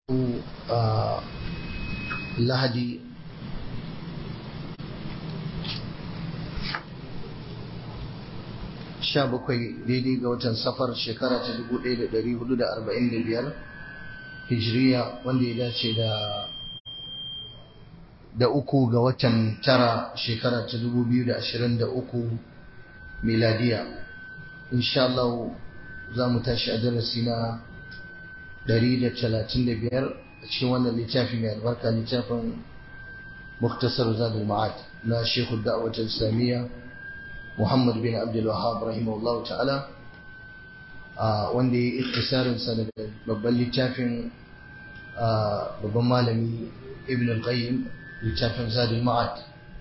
lahadi sha bakwai daidai ga watan safar shekara ta dubu ɗaya da ɗari hudu da arba'in da biyar hijiriya wanda ya dace da da uku ga watan tara shekara ta dubu biyu da ashirin da uku miladiya insha Allah za mu tashi a darasi na ɗari da talatin da biyar a cikin wannan littafi mai albarka littafin muktasar zadul ma'ad na shekhu da'awatar islamiyya Muhammad bin Abdul Wahhab rahimahullahu ta'ala wanda ya yi iktisarin sa daga babban littafin babban malami Ibn al-Qayyim littafin Zadul Ma'ad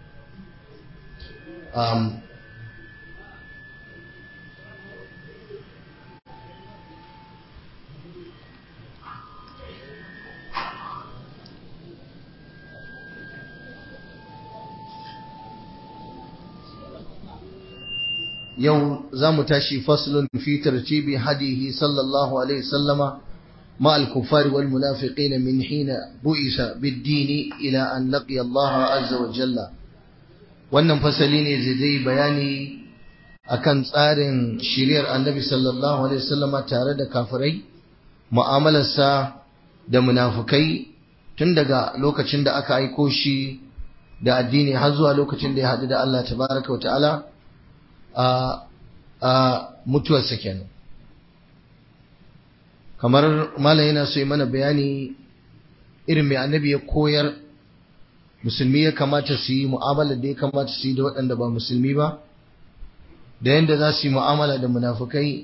yau za mu tashi faslun fi tartibi hadihi sallallahu alaihi sallama مع الكفار والمنافقين من حين بئس بالدين إلى أن لقي الله عز وجل wannan fasali ne zai zai bayani akan tsarin shiriyar annabi sallallahu alaihi wasallam tare da kafirai mu'amalarsa da munafukai tun daga lokacin da aka aiko shi da addini har zuwa lokacin da ya haɗu da Allah tabaraka wa ta'ala a mutuwarsa kenan kamar malam yana so yi mana bayani irin mai annabi ya koyar musulmi ya kamata su yi mu'amala da ya kamata su yi da waɗanda ba musulmi ba da yadda za su yi mu'amala da munafukai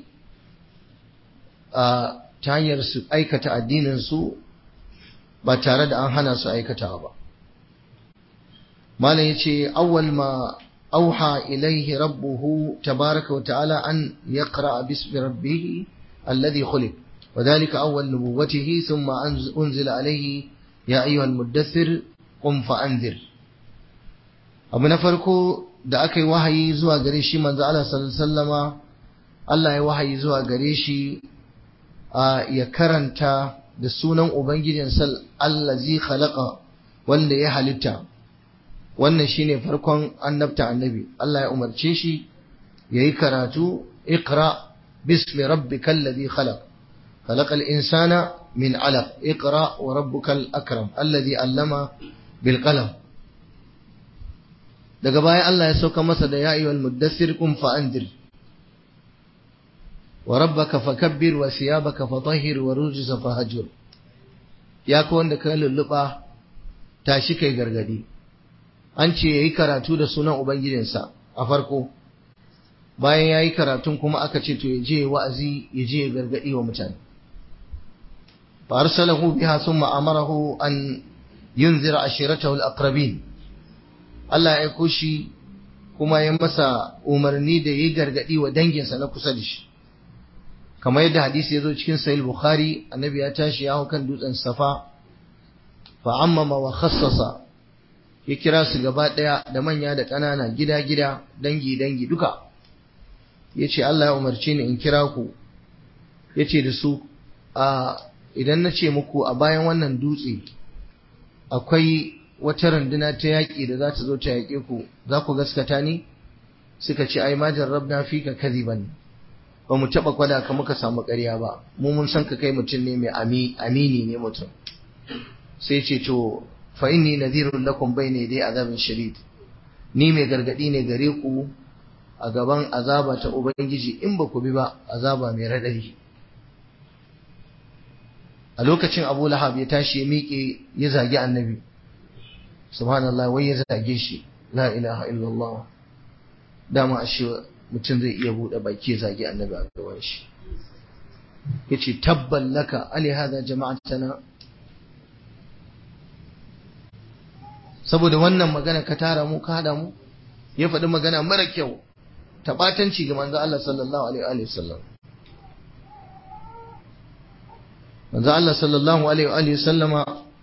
a ta hanyar su aikata addininsu ba tare da an hana su aikatawa ba malam ya ce awwal ma أوحى إليه ربه تبارك وتعالى أن يقرأ باسم ربه الذي خلق وذلك أول نبوته ثم أنزل عليه يا أيها المدثر قم فأنذر abu na farko da aka yi wahayi zuwa gare shi manzo Allah sallallahu Allah ya wahayi zuwa gare shi ya karanta da sunan ubangijin sal allazi khalaqa wanda ya halitta wannan shine farkon annabta annabi Allah ya umarce shi yayi karatu iqra bismi rabbikal ladhi khalaq khalaqal insana min 'alaq iqra wa rabbukal akram alladhi 'allama bil qalam daga baya Allah ya sauka masa da ya ayyuhal muddathir qum fa anzir wa rabbaka fakabbir wa thiyabaka fatahhir wa rujza fahjur ya ko wanda ka lulluba tashi kai gargadi an ce ya yi karatu da sunan Ubangijinsa a farko, bayan ya yi karatun kuma aka ce to ya je wa'azi ya je ya gargaɗi wa mutane. Fa'arsalahu biha sun ma'amarahu an yin zira a shiratahu al'akrabin. Allah ya aiko shi kuma ya masa umarni da ya yi gargaɗi wa danginsa na kusa da shi. Kamar yadda hadisi ya zo cikin Sahih Bukhari, annabi ya tashi ya hau kan dutsen Safa, fa'ammama wa khassasa ya kira su gaba ɗaya da manya da ƙanana gida-gida dangi-dangi duka ya ce Allah ya umarci ni in kira ku ya ce da su a idan na ce muku a bayan wannan dutse akwai wata runduna ta yaƙi da za ta zo ta yaƙe ku za ku gaskata ni suka ce ai majar rabna fi ka kadiban ba mu taɓa kwada ka muka samu ƙarya ba mu mun san ka kai mutum ne mai amini ne mutum sai ce to fa inni nadhirun lakum bayna yaday azabin shadid ni mai gargadi ne gare ku a gaban azaba ta ubangiji in ba ku bi ba azaba mai radari a lokacin Abu Lahab ya tashi ya miƙe ya zagi annabi subhanallah wai ya zage shi la ilaha illallah dama ashe mutum zai iya buɗe baki ya zagi annabi a gaban shi yace tabban laka ali hada jama'atana saboda wannan magana ka tara mu ka hada mu ya faɗi magana mara kyau ta ɓatanci ga manzo Allah sallallahu alaihi wa sallam manzo Allah sallallahu alaihi wa sallama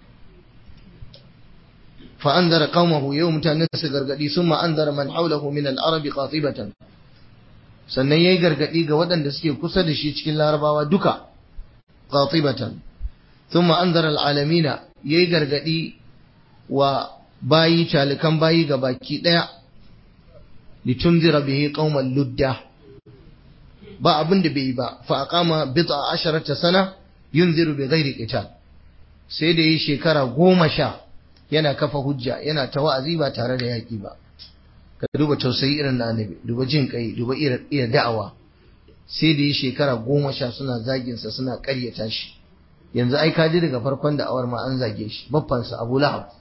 fa anzara qaumahu yau mutanen su gargadi summa anzara man hawlahu min al-arab qatibatan sannan yayi gargadi ga waɗanda suke kusa da shi cikin larabawa duka qatibatan thumma anzara al'alamina yayi gargadi wa bayi talikan bayi ga baki daya litunzira bihi qauman ludda ba abin da bai yi ba fa aqama bid'a asharata sana yunziru bi ghairi qital sai da yi shekara goma sha yana kafa hujja yana ta wa'azi ba tare da yaki ba ka duba tausayi irin na annabi duba jin kai duba iya da'awa sai da yi shekara goma sha suna zagin sa suna ƙaryata shi yanzu ai ka ji daga farkon da'awar ma an zage shi baffansa Abu Lahab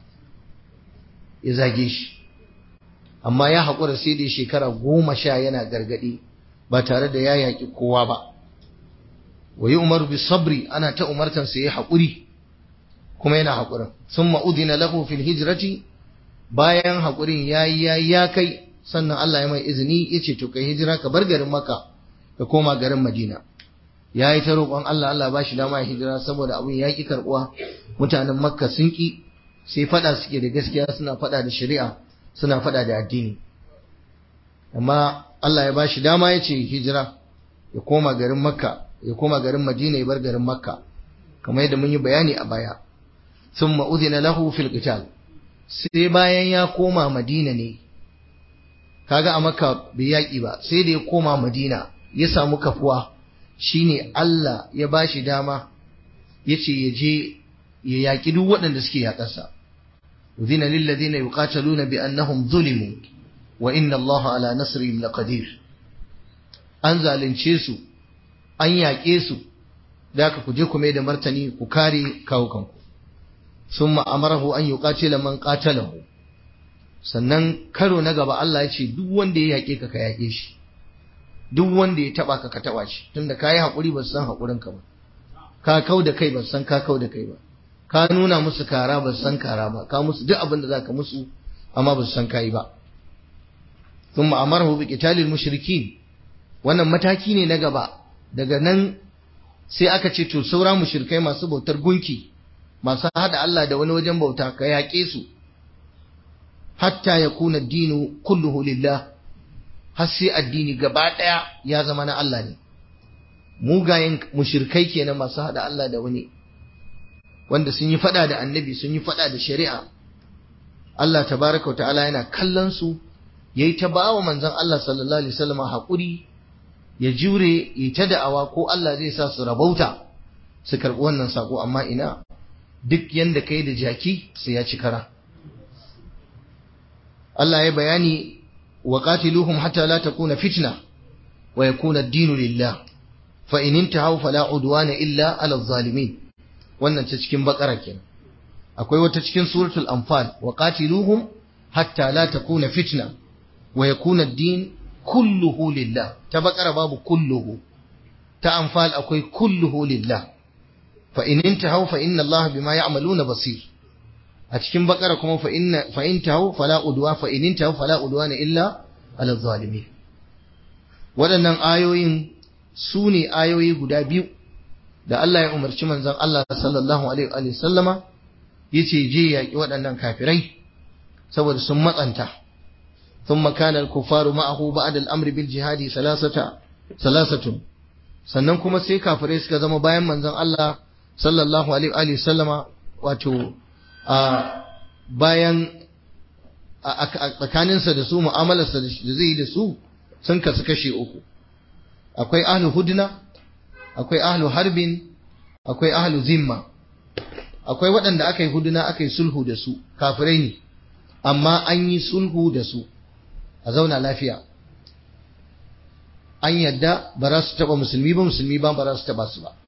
ya zage shi amma ya haƙura sai da shekara goma sha yana gargaɗi ba tare da ya yaƙi kowa ba wa yi umaru bi sabri ana ta umartansa ya haƙuri kuma yana haƙurin sun ma'udina lahu fil hijrati bayan haƙurin ya yi ya ya kai sannan Allah ya mai izini ya ce to kai hijira ka bar garin maka ka koma garin madina ya yi ta roƙon Allah Allah ba shi dama ya hijira saboda abin ya ƙi karɓuwa mutanen makka sun ƙi sai faɗa suke da gaskiya suna faɗa da shari'a suna faɗa da addini amma Allah ya bashi dama ya ce hijira ya koma garin makka ya koma garin madina ya bar garin makka kamar yadda mun yi bayani a baya sun ma'udina lahu fil qital sai bayan ya koma madina ne kaga a makka bai yaƙi ba sai da ya koma madina ya samu kafuwa shine Allah ya bashi dama ya ce ya je ya yaƙi duk waɗanda suke yaƙarsa أذن للذين يقاتلون بأنهم ظلموا وإن الله على نصرهم لقدير an zalunce su an yaƙe su da aka ku je ku mai da martani ku kare kawukanku sun ma'amarahu an yi ƙatila man ƙatalahu sannan karo na gaba Allah ya ce duk wanda ya yaƙe ka ka yaƙe shi duk wanda ya taɓa ka ka taɓa shi tunda ka yi haƙuri ba su san haƙurinka ba ka kau da kai ba su san ka kau da kai ba ka nuna musu kara ba san kara ba ka musu duk abin da zaka musu amma ba su san kai ba thumma amarahu bi qitalil mushrikin wannan mataki ne na gaba daga nan sai aka ce to saura mushrikai masu bautar gunki masu hada Allah da wani wajen bauta ka yaƙe su hatta yakuna dinu kulluhu lillah har sai addini gaba daya ya zama na Allah ne mugayen mushrikai kenan masu hada Allah da wani wanda sun yi fada da annabi sun yi fada da shari'a Allah tabaraka ta'ala yana kallon su yayi ta bawa manzon Allah sallallahu alaihi wasallam hakuri ya jure ya ta da'awa ko Allah zai sa su rabauta su karbi wannan sako amma ina duk yanda kai da jaki sai ya ci kara Allah ya bayani wa qatiluhum hatta la takuna fitna wa yakuna ad-dinu lillah fa in intahu fala udwana illa ala adh-dhalimin wannan ta cikin bakara kenan akwai wata cikin suratul anfal wa qatiluhum hatta la takuna fitna wa yakuna ad-din kulluhu lillah ta bakara babu kulluhu ta anfal akwai kulluhu lillah fa in intahu fa inna Allah bima ya'maluna basir a cikin bakara kuma fa inna fa intahu fala udwa fa in intahu fala udwana illa ala zalimin waɗannan ayoyin su ne ayoyi guda biyu da Allah ya umarci manzon Allah sallallahu alaihi wa sallama yace je yaki waɗannan kafirai saboda sun matsanta ثم كان الكفار معه بعد الامر بالجهاد ثلاثه ثلاثه sannan kuma sai kafirai suka zama bayan manzon Allah sallallahu alaihi wa sallama wato a bayan a tsakaninsa da su mu'amalarsa da zai yi da su sun kasu kashe uku akwai ahlu hudna akwai ahlu harbin akwai ahlu zimma akwai waɗanda aka yi huduna aka yi sulhu da su kafirai ne amma an yi sulhu da su a zauna lafiya an yadda ba za su taɓa musulmi ba musulmi ba ba za su taɓa su ba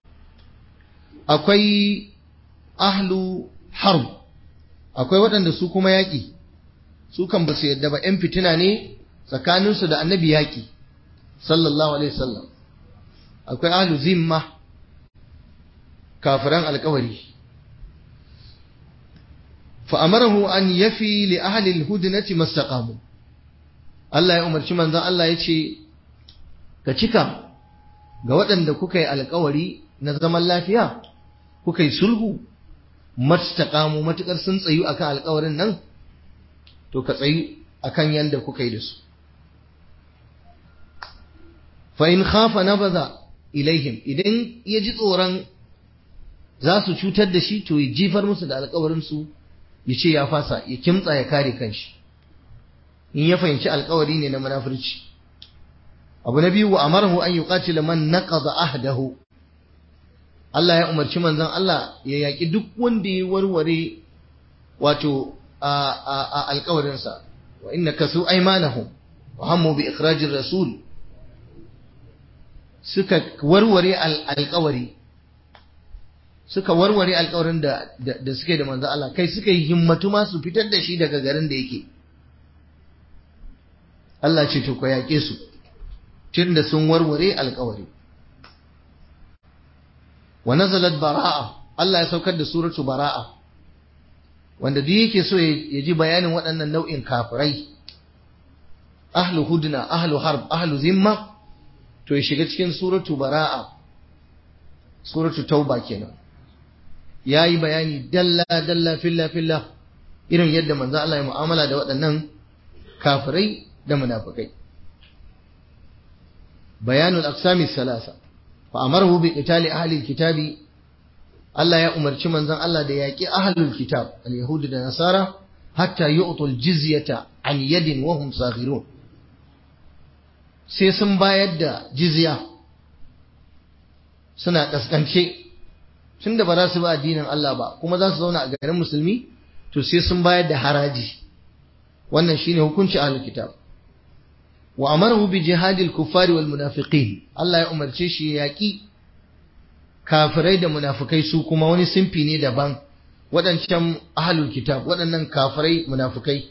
akwai ahlu harb akwai waɗanda su kuma yaƙi su kan ba su yadda ba ‘yan fitina ne tsakaninsu da annabi yaƙi sallallahu alaihi wasallam akwai ahlu zimma kafiran alkawari فأمره أن يفي لأهل الهدنة ما استقاموا Allah ya umarci manzon Allah ya ce ka cika ga waɗanda kuka yi alkawari na zaman lafiya kuka yi sulhu mastaqamu matukar sun tsayu akan alkawarin nan to ka tsayu akan yanda kuka yi da su fa in khafa nabaza ilaihim idan ya ji tsoron za su cutar da shi to ya jifar musu da alkawarin su ya ce ya fasa ya kimtsa ya kare kanshi in ya fahimci alkawari ne na munafurci abu na biyu wa amarahu an yuqatila man naqada ahdahu Allah ya umarci manzon Allah ya yaki duk wanda ya warware wato a alkawarinsa wa inna kasu aymanahum wa hammu bi ikhrajir rasul suka warware alkawari suka warware alkawarin da da suke da manzo Allah kai suka yi himmatu ma su fitar da shi daga garin da yake Allah ce to ko yaƙe su tunda sun warware alkawari wa nazalat bara'a Allah ya saukar da suratu bara'a wanda duk yake so ya ji bayanin waɗannan nau'in kafirai ahlu hudna ahlu harb ahlu zimma to ya shiga cikin suratu bara'a suratu tauba kenan yayi bayani dalla dalla filla filla irin yadda manzo Allah ya mu'amala da waɗannan kafirai da munafikai bayanul aqsami salasa fa amarahu bi qitali ahli alkitabi Allah ya umarci manzon Allah da yaƙi ahlul kitab al-yahudi da nasara hatta yu'tul jizyata an yadin wa hum saghirun sai sun bayar da jizya suna kaskance tunda ba za su ba addinin Allah ba kuma za su zauna a garin musulmi to sai sun bayar da haraji wannan shine hukunci ahlul kitab wa amarahu bi jihadil kuffari wal munafiqin Allah ya umarce shi ya yaƙi kafirai da munafukai su kuma wani simfi ne daban waɗancan ahlul kitab waɗannan kafirai munafukai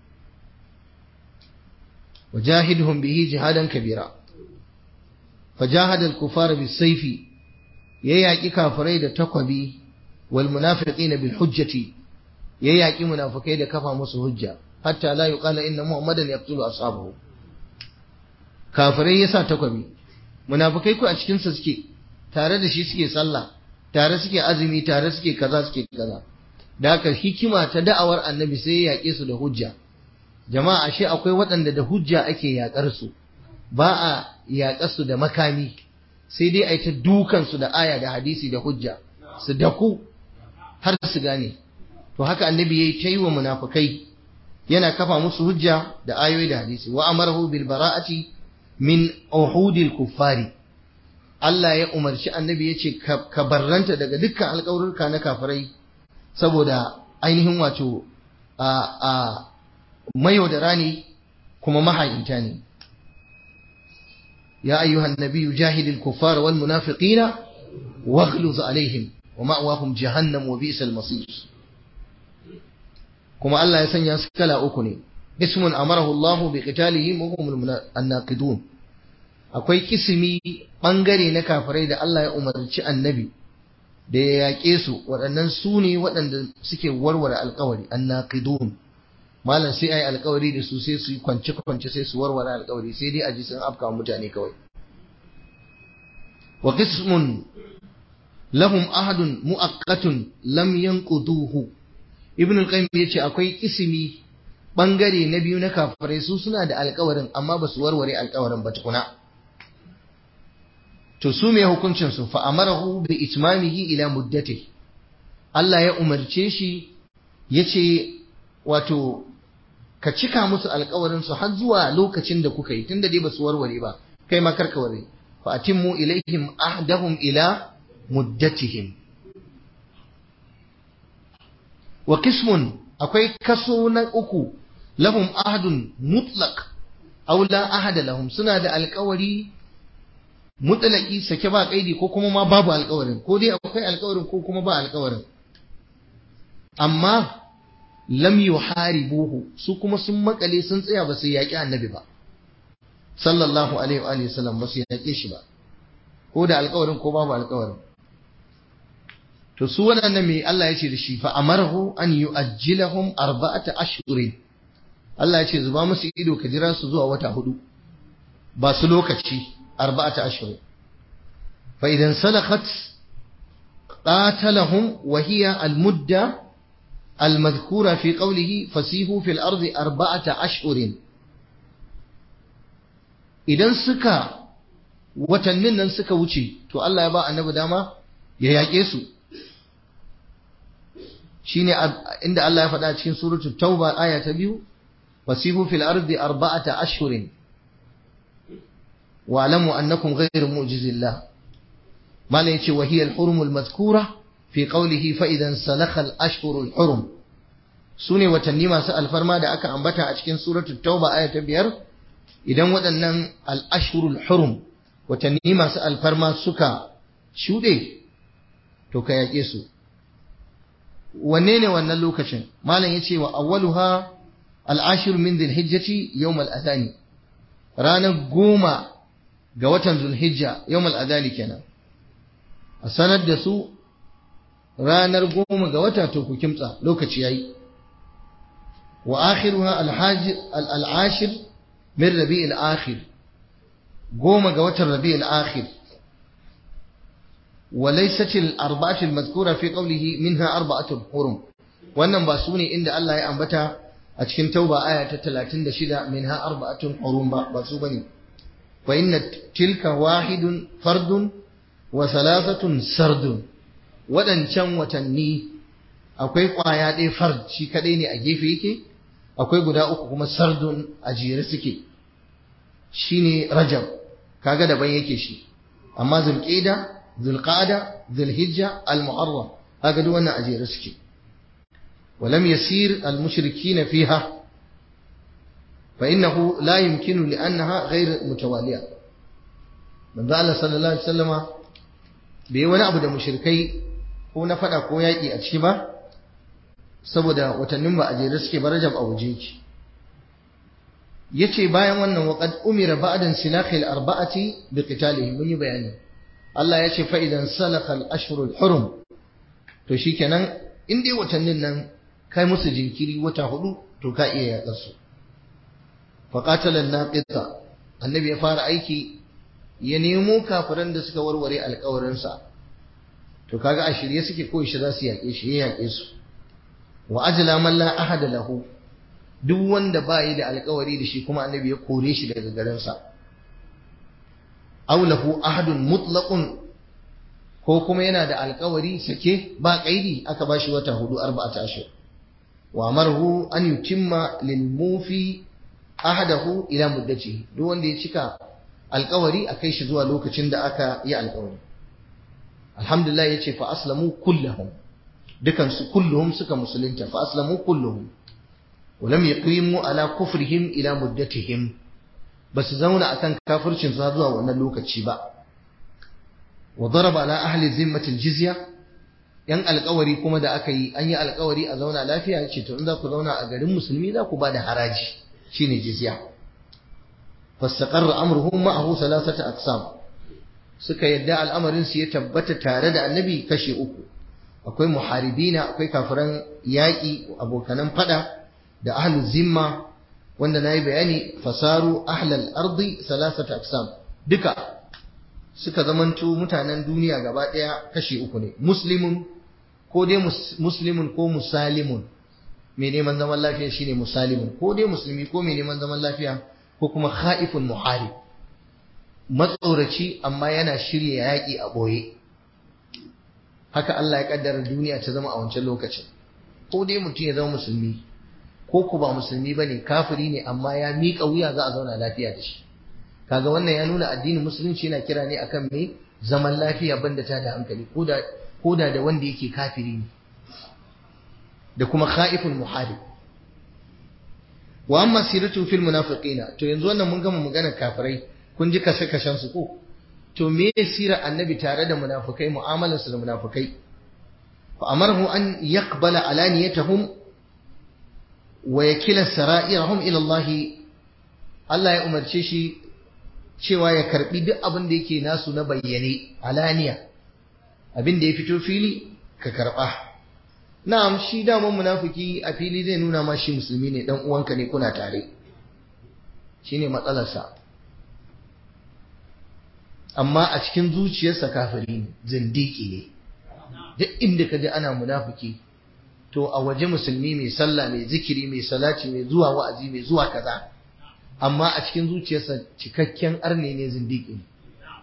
wajahidhum bihi jihadan kabira fajahada al-kufar bis-sayfi ya yaƙi kafirai da takwabi wal munafiqin bil hujjati ya yaƙi munafukai da kafa musu hujja hatta la yuqala inna muhammadan yaqtulu ashabahu kafirai yasa takwabi munafukai ku a cikin sa suke tare da shi suke sallah tare suke azumi tare suke kaza suke kaza da haka hikima ta da'awar annabi sai ya yaƙe su da hujja jama'a ashe akwai waɗanda da hujja ake yaƙar su ba a yaƙar su da makami sai dai a yi ta dukan su da aya da hadisi da hujja su daku har su gane to haka annabi yayi ta yi wa munafukai yana kafa musu hujja da ayoyi da hadisi wa amarahu bil bara'ati min uhudil kuffari Allah ya umarci annabi ya ce ka barranta daga dukkan alƙawarurka na kafirai saboda ainihin wato a a mayaudara ne kuma mahayinta ne ya ayyuhan nabiyyu jahidil kuffara wal munafiqina waghluz alaihim wa ma'wahum jahannam wa bi'sal masir kuma Allah ya sanya su kala uku ne ismun amarahu Allah bi qitalihim wa hum an-naqidun akwai kisimi ɓangare na kafirai da Allah ya umarci annabi da ya yaƙe su waɗannan su ne waɗanda suke warware alkawari annaqidun malam sai ai alkawari da su sai su yi kwance kwance sai su warware alkawari sai dai a ji sun afka mutane kawai wa qismun lahum ahadun muaqqatun lam yanquduhu ibn al-qayyim yace akwai kisimi bangare na biyu na kafirai su suna da alkawarin amma ba su warware alkawarin ba tukuna to su me hukuncin su fa amarahu bi itmamihi ila muddati Allah ya umarce shi yace wato ka cika musu alƙawarin su har zuwa lokacin da kuka yi tunda dai basu warware ba kai ma karka warware fa atimmu ilaihim ahdahum ila muddatihim wa qismun akwai kaso na uku lahum ahdun mutlaq aw la ahada lahum suna da alƙawari mutlaki sake ba kaidi ko kuma ma babu alƙawarin ko dai akwai alƙawarin ko kuma ba alƙawarin amma lam yuharibuhu su kuma sun makale sun tsaya ba su yaƙi annabi ba sallallahu alaihi wa alihi wasallam ba su yaƙe shi ba ko da alƙawarin ko babu alƙawarin to su waɗannan me Allah ya ce da shi fa amarahu an yu'ajjilahum arba'ata ashhurin Allah ya ce zuba musu ido ka jira su zuwa wata hudu ba su lokaci arba'ata ashhurin fa idan salakhat qatalahum wa hiya al-mudda المذكورة في قوله فسيحوا في الأرض أربعة أشهر idan suka watannin nan suka wuce to Allah ya ba annabi dama ya yaƙe su shine inda Allah ya faɗa cikin suratul tauba aya ta biyu wasihu fil ardi arba'ata ashhurin wa alamu annakum ghayru mu'jizillah mala yace wa hiya al-hurum al-madhkura fi qawlihi fa idan salakha al-ashhur al-hurum sune watanni masu alfarma da aka ambata a cikin suratul tauba aya ta biyar idan waɗannan al-ashhur al-hurum watanni masu alfarma suka shuɗe to ka yaƙe su wanne ne wannan lokacin malam ya ce wa awwaluha al'ashir min dhilhijjati yawm al-adhani ranar goma ga watan zulhijja yawm al-adhani kenan a sanar da su ranar goma ga wata to ku kimtsa lokaci yayi wa akhiruha al-ashir min rabi'il akhir goma ga watan rabi'il akhir وليست الأربعة المذكورة في قوله منها أربعة حرم wannan ba su ne inda Allah ya ambata a cikin tauba aya ta 36 minha arba'atun hurum ba ba su bane fa inna tilka wahidun fardun wa thalathatun sardun wadancan watanni akwai kwaya ɗaya fard shi kadai ne a gefe yake akwai guda uku kuma sardun a jere suke shine rajab kaga daban yake shi amma zulqa'da zulqa'da zulhijja almuharram kaga duk wannan a jere suke ولم يسير المشركين فيها فإنه لا يمكن لأنها غير متوالية من ذا صلى الله عليه وسلم bai wani abu da mushrikai ko na fada ko yaƙi a ciki ba saboda watannin ba a jere suke ba rajab a waje ki yace bayan wannan waqad umira ba'dan silakhil arba'ati bi qitalihim mun yi bayani Allah ya ce fa idan salakha al-ashhurul hurum to shikenan in dai watannin nan kai musu jinkiri wata hudu to ka iya yaƙar su faqatala naqita annabi ya fara aiki ya nemo kafiran da suka warware alƙawarin sa to kaga a shirye suke ko shi za su yaƙe shi ya yaƙe su wa ajla man la ahada lahu duk wanda ba yi da alƙawari da shi kuma annabi ya kore shi daga garin sa aw lahu ahadun mutlaqun ko kuma yana da alƙawari sake ba kaidi aka bashi wata hudu arba'ata ashhur wa amarhu an yutimma lil mufi ahadahu ila muddati duk wanda ya cika alkawari a kai shi zuwa lokacin da aka yi alkawari alhamdulillah yace fa aslamu kullahum dukan su kulluhum suka musulunta fa aslamu kulluhum wa lam yaqimu ala kufrihim ila muddatihim basu zauna akan kafircin su zuwa wannan lokaci ba wa daraba ala ahli zimmati aljizya yan alkawari kuma da aka yi an yi alkawari a zauna lafiya yace to in za ku zauna a garin musulmi za ku ba da haraji shine jizya fastaqarra amruhum ma'ahu thalathata aqsam suka yadda al'amarin su ya tabbata tare da annabi kashe uku akwai muharibina akwai kafiran yaƙi abokanan fada da ahlu zimma wanda nayi bayani fasaru ahlal ardi thalathata aqsam duka suka zamanto mutanen duniya gaba daya kashe uku ne muslimun ko dai muslimun ko musalimun mai neman zaman lafiya shine musalimun ko dai musulmi ko mai neman zaman lafiya ko kuma kha'ifun muharib matsoraci amma yana shirya yaƙi a ɓoye haka Allah ya kaddara duniya ta zama a wancan lokacin ko dai mutum ya zama musulmi ko ku ba musulmi bane kafiri ne amma ya miƙa wuya za a zauna lafiya da shi kaga wannan ya nuna addinin musulunci yana kira ne akan me zaman lafiya banda ta da hankali koda koda da wanda yake kafiri ne da kuma kha'iful muharib wa amma siratu fil munafiqina to yanzu wannan mun gama magana kafirai kun ji kashe kashen su ko to me sirar annabi tare da munafikai mu'amalar su da munafikai fa amarhu an yaqbala alaniyatahum wa yakila sara'irahum ila Allah Allah ya umarce shi cewa ya karbi duk abin da yake nasu na bayyane alaniya abin da ya fito fili ka karba na'am shi daman munafiki a fili zai nuna ma shi musulmi ne dan uwanka ne kuna tare shine matsalarsa amma a cikin zuciyarsa kafiri ne zindiki ne duk inda ka ji ana munafiki to a waje musulmi mai sallah mai zikiri mai salati mai zuwa wa'azi mai zuwa kaza amma a cikin zuciyarsa cikakken arne ne zindiki ne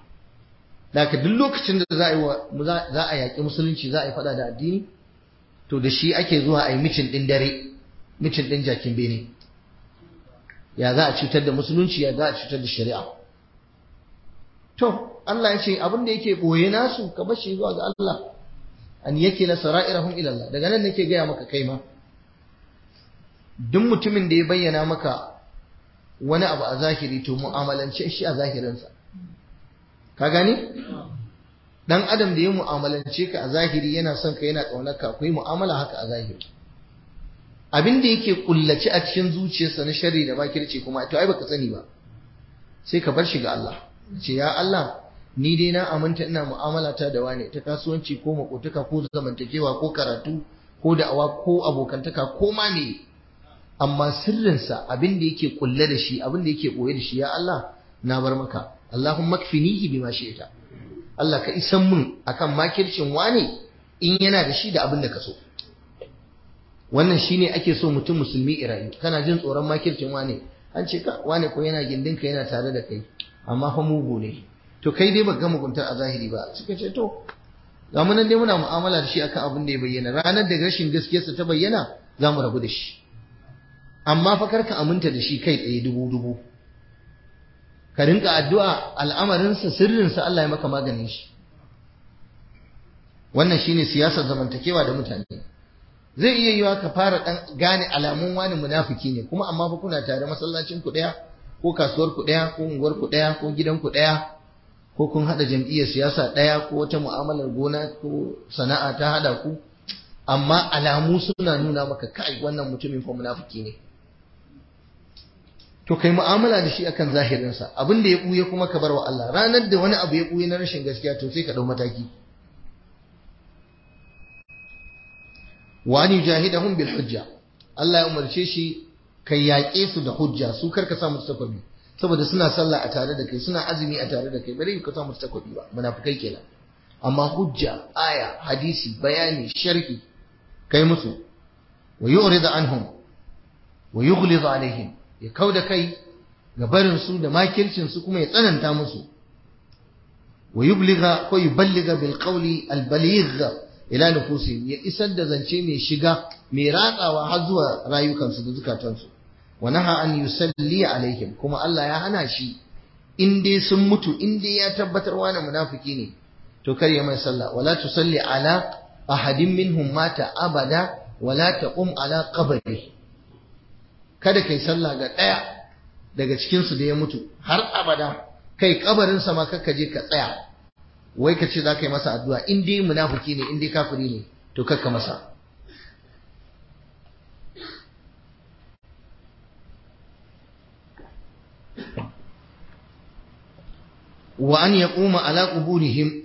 Daka duk lokacin da za a yi za a yaƙi musulunci za a yi faɗa da addini to da shi ake zuwa a yi micin ɗin dare micin ɗin jakin bene ya za a cutar da musulunci ya za a cutar da shari'a to Allah ya ce abin da yake ɓoye nasu ka bar shi zuwa ga Allah an yake la sara'irahum ila Allah daga nan nake gaya maka kai ma duk mutumin da ya bayyana maka wani abu a zahiri to mu'amalance shi a zahirinsa ka gani dan adam da ya mu'amalance ka a zahiri yana son ka yana ƙaunar ka akwai mu'amala haka a zahiri abin da yake kullace a cikin zuciyarsa na sharri da makirci kuma to ai baka sani ba sai ka bar shi ga Allah ce ya Allah ni dai na aminta ina mu'amala ta da wane ta kasuwanci ko makotuka ko zamantakewa ko karatu ko da'awa ko abokantaka ko ma me amma sirrinsa abin da yake kulle da shi abin da yake boye da shi ya Allah na bar maka Allahumma kfinihi bima shi'ta Allah ka isan mun akan makircin wane in yana da shi da abin da ka so wannan shine ake so mutum musulmi irayu kana jin tsoron makircin wane an ce ka wane ko yana gindinka yana tare da kai amma fa mugu ne to kai dai baka muguntar a zahiri ba suka ce to ga mu nan dai muna mu'amala da shi akan abin da ya bayyana ranar da rashin gaskiyarsa ta bayyana za mu rabu da shi amma fa karka aminta da shi kai tsaye dubu dubu ka rinka addu'a al'amarinsa sirrinsa Allah ya maka maganin shi wannan shine siyasar zamantakewa da mutane zai iya yiwa ka fara dan gane alamun wani munafiki ne kuma amma fa kuna tare masallacin ku daya ko kasuwar ku daya ko unguwar ku daya ko gidan ku daya ko kun hada jam'iyyar siyasa daya ko wata mu'amalar gona ko sana'a ta hada ku amma alamu suna nuna maka kai wannan mutumin fa munafiki ne to kai mu'amala da shi akan zahirinsa abin da ya buye kuma ka bar wa Allah ranar da wani abu ya buye na rashin gaskiya to sai ka dau mataki wa an yujahidahum bil hujja Allah ya umarce shi kai yaƙe su da hujja su karka sa musu takwabi saboda suna sallah a tare da kai suna azumi a tare da kai bare ka sa musu takwabi ba munafikai kenan amma hujja aya hadisi bayani sharhi kai musu wa yu'rid anhum wa yughlid alaihim ya kauda kai ga barin su da makircin su kuma ya tsananta musu wa yubliga ko yuballiga bil qawli al baligh ila nufusihim ya isar da zance mai shiga mai ratsawa har zuwa rayukansu da zukatansu wa naha an yusalli alaihim kuma Allah ya hana shi in dai sun mutu in dai ya tabbatar wani munafiki ne to kar ya mai sallah wala tusalli ala ahadin minhum mata abada wala taqum ala qabri kada kai sallah ga daya daga cikin su da ya mutu har abada kai kabarin sa ma kakka je ka tsaya wai ka ce za ka yi masa addu'a in dai munafiki ne in dai kafiri ne to kakka masa wa an yaquma ala quburihim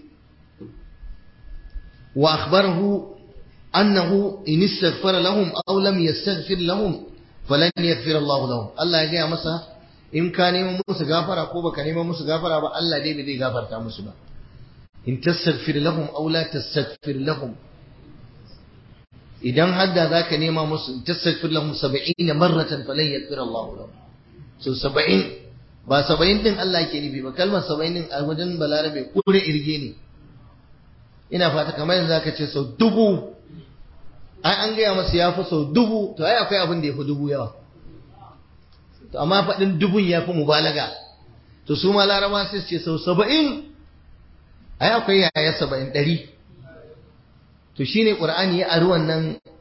wa akhbarahu annahu in istaghfara lahum aw lam yastaghfir lahum falan yaghfir Allah lahum Allah ya gaya masa in ka neman musu gafara ko baka neman musu gafara ba Allah dai bai zai gafarta musu ba in tastaghfir lahum aw la tastaghfir lahum idan hadda zaka nema musu in tastaghfir lahum 70 marratan falan yaghfir Allah lahum so 70 ba 70 din Allah yake nufi ba kalmar 70 din a wajen balarabe kure irge ne ina fata kamar yanzu zaka ce sau dubu ai an gaya masa ya fi sau dubu to ai akwai abin da ya fi dubu yawa to amma faɗin dubun ya fi mubalaga to su ma laraba sai su ce sau saba'in ai akwai yaya saba'in ɗari to shine ƙur'ani ya ari wannan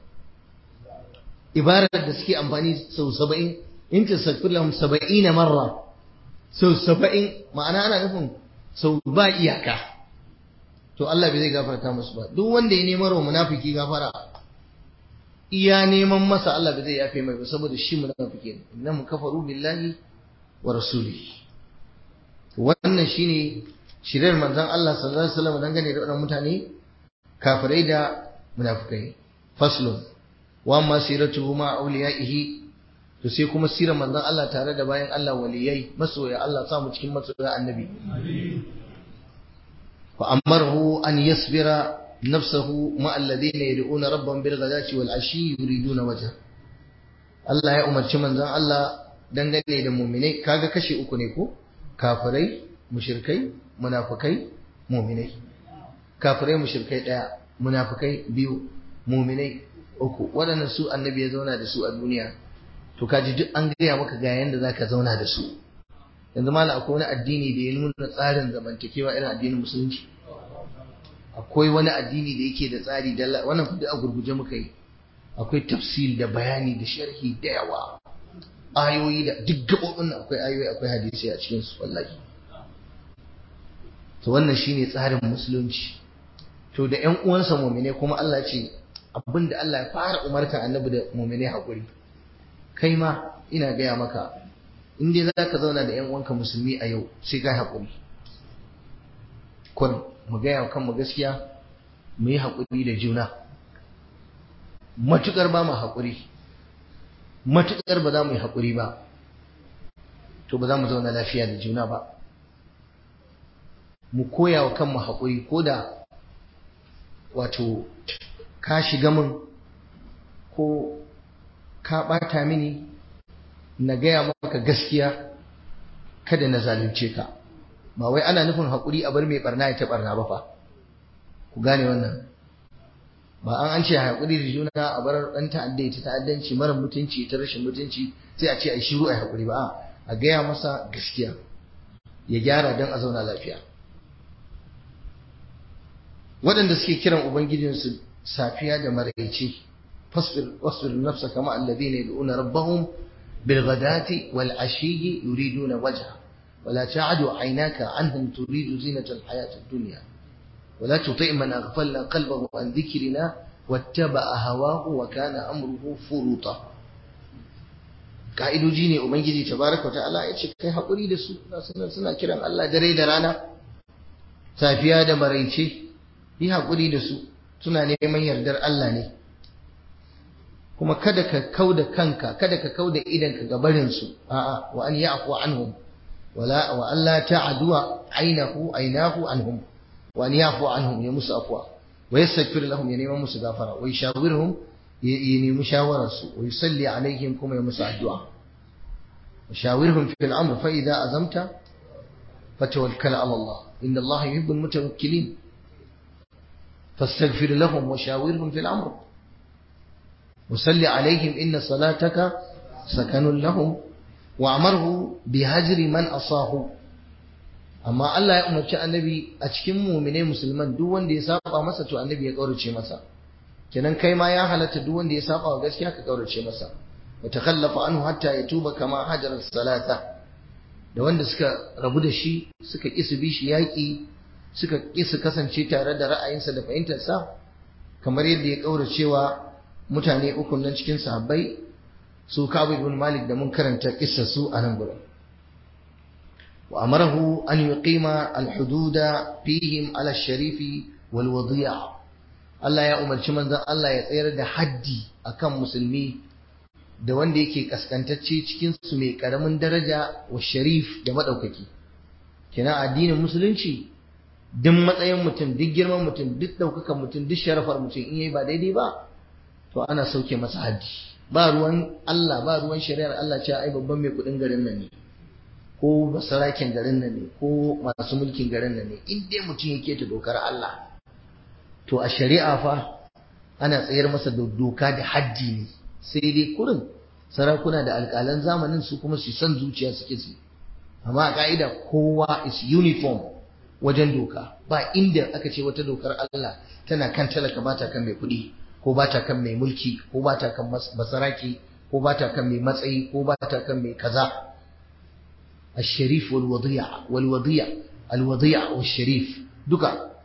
ibarar da suke amfani sau saba'in in ta sakfir lahum saba'ina marra sau saba'in ma'ana ana nufin sau ba iyaka to Allah bai zai gafarta musu ba duk wanda ya neman wa munafiki gafara iya neman masa Allah bai zai yafe mai ba saboda shi munafiki ne innahum kafaru billahi wa rasulihi wannan shine shirin manzon Allah sallallahu alaihi wasallam dangane da wannan mutane kafirai da munafikai faslun wa amma siratuhu ma awliyaihi to sai kuma sirar manzon Allah tare da bayan Allah waliyai masoya Allah sa mu cikin masoya annabi fa amarahu an yasbira nafsahu ma alladhina yad'una rabbahum bil ghadati wal ashi yuriduna wajha Allah ya umarci manzon Allah dangane da mu'minai kaga kashe uku ne ko kafirai mushrikai munafikai mu'minai kafirai mushrikai daya munafikai biyu mu'minai uku waɗannan su annabi ya zauna da su a duniya to kaji duk an gaya maka ga yanda zaka zauna da su yanzu mala akwai wani addini da ya nuna tsarin zamantakewa irin addinin musulunci akwai wani addini da yake da tsari da wannan duk a gurguje muka yi akwai tafsil da bayani da sharhi da yawa ayoyi da duk gabobin nan akwai ayoyi akwai hadisi a cikin su wallahi to wannan shine tsarin musulunci to da ƴan uwansa mu'mine kuma Allah ce abinda Allah ya fara umarta annabi da mu'mine hakuri kai ma ina gaya maka in dai zaka zauna da ƴan uwanka musulmi a yau sai kai hakuri kun mu gaya wa kanmu gaskiya mu yi hakuri da juna matukar ba mu hakuri matukar ba za mu yi hakuri ba to ba za mu zauna lafiya da juna ba mu koya wa kanmu haƙuri ko da wato ka shiga min ko ka ɓata mini na gaya maka gaskiya kada na zalunce ka ba wai ana nufin haƙuri a bar mai ɓarna ya ta ɓarna ba fa ku gane wannan ba an an ce haƙuri da juna a bar ɗan ta'adda ya ta ta'addanci mara mutunci ta rashin mutunci sai a ce a yi shiru a yi haƙuri ba a gaya masa gaskiya ya gyara don a zauna lafiya waɗanda suke kiran ubangijinsu safiya da maraice fasbir wasbir nafsa kama alladhina yad'una rabbahum bil ghadati wal ashiyyi yuriduna wajha ولا تعد عيناك عنهم تريد زينة الحياة الدنيا ولا تطع من أغفلنا قلبه عن ذكرنا واتبع هواه وكان أمره فرطا ka'idoji ne ubangiji tabaraka ta'ala ya ce kai haƙuri da su suna suna kiran Allah dare da rana safiya da maraice yi haƙuri da su suna neman yardar Allah ne kuma kada ka kau da kanka kada ka kau da idanka ga barin su a'a wa an ya'fu anhum wala wa alla ta'du aynahu aynahu anhum wa an ya'fu anhum ya musu afwa wa yastaghfir lahum ya neman musu gafara wa yashawirhum ya nemi shawararsu wa yusalli alaihim kuma ya musu addu'a وشاورهم في الأمر فإذا أزمت فتوكل على الله إن الله يحب المتوكلين فاستغفر لهم وشاورهم في الأمر وصل عليهم إن صلاتك سكن لهم وأمره بهجر من أصاه amma Allah ya umarci annabi a cikin mumine musulman duk wanda ya saba masa to annabi ya kaurace masa kenan kai ma ya halatta duk wanda ya saba wa gaskiya ka kaurace masa wa takhallafa anhu hatta yatuba kama hajara salata da wanda suka rabu da shi suka ki su bi shi yaki suka ki su kasance tare da ra'ayinsa da fahimtarsa kamar yadda ya kauracewa mutane uku nan cikin sahabbai su Ka'ab ibn Malik da mun karanta kissar su a nan gurin وأمره أن يقيم الحدود فيهم على الشريف والوضيع Allah ya umarci manzon Allah ya tsayar da haddi akan musulmi da wanda yake kaskantacce cikin su mai karamin daraja wa sharif da madaukaki kina addinin musulunci duk matsayin mutum duk girman mutum duk daukakan mutum duk sharafar mutum in yayi ba daidai ba to ana sauke masa haddi ba ruwan Allah ba ruwan shari'ar Allah cewa ai babban mai kudin garin nan ne ko basarakin garin nan ne ko masu mulkin garin nan ne in dai mutum yake ta dokar Allah to a shari'a fa ana tsayar masa da doka da haddi ne sai dai kurin sarakuna da alƙalan zamanin su kuma su san zuciya suke su amma a ka'ida kowa is uniform wajen doka ba inda aka ce wata dokar Allah tana kan talaka ba ta kan mai kuɗi ko ba ta kan mai mulki ko ba ta kan basaraki ko ba ta kan mai matsayi ko ba ta kan mai kaza الشريف والوضيع والوضيع الوضيع والشريف دكا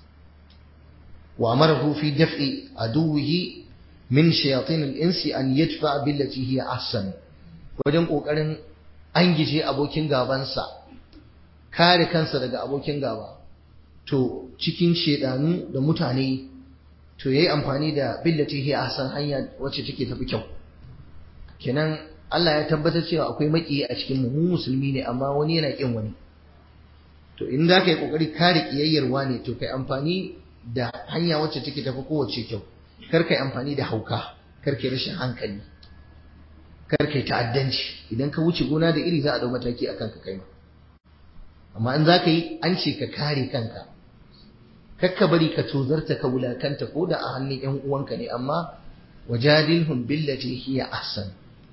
وأمره في دفع عدوه من شياطين الإنس أن يدفع بالتي هي أحسن wajen ƙoƙarin an gije abokin gabansa kare kansa daga abokin gaba to cikin shedanu da mutane to yayi amfani da billati hi ahsan hanya wacce take tafi kyau kenan Allah ya tabbatar cewa akwai maki a cikin mu mu musulmi ne amma wani yana kin wani to in za ka yi kokari kare kiyayyarwa ne to kai amfani da hanya wacce take tafi kowace kyau kar kai amfani da hauka kar kai rashin hankali kar kai ta'addanci idan ka wuce gona da iri za a dau mataki akan ka kai ma amma in za ka yi an ce ka kare kanka kar ka bari ka tozarta ka wulakanta ko da a hannun yan uwanka ne amma wajadilhum billati hiya ahsan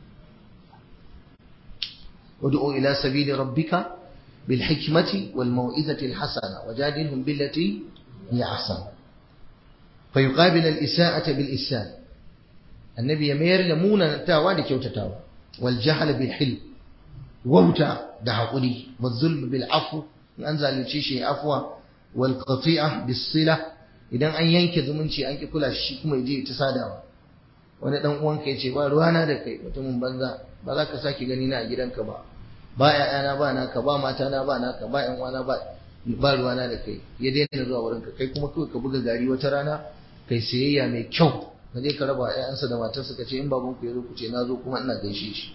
ودعو إلى سبيل ربك بالحكمة والموئذة الحسنة وجادلهم بالتي هي أحسن فيقابل الإساءة بالإساءة النبي يمير لمونا تاوى لكيوتا تاوى والجهل بالحلم ووتا دعقلي والظلم بالعفو أنزل لشيشي عفوا والقطيعة بالصلة idan an yanke zumunci an ki kula shi kuma yaje ta sadawa wani dan uwanka yace ba ruwana da kai mutumin banza ba za ka sake gani na a gidanka ba ba ƴaƴana ba naka ba matana ba naka ba ƴan uwana ba ba ruwana da kai ya daina zuwa wurin ka kai kuma kawai ka buga gari wata rana kai sayayya mai kyau ka je ka raba ƴaƴansa da matarsa ka ce in baban ku ya zo ku ce na zo kuma ina gaishe shi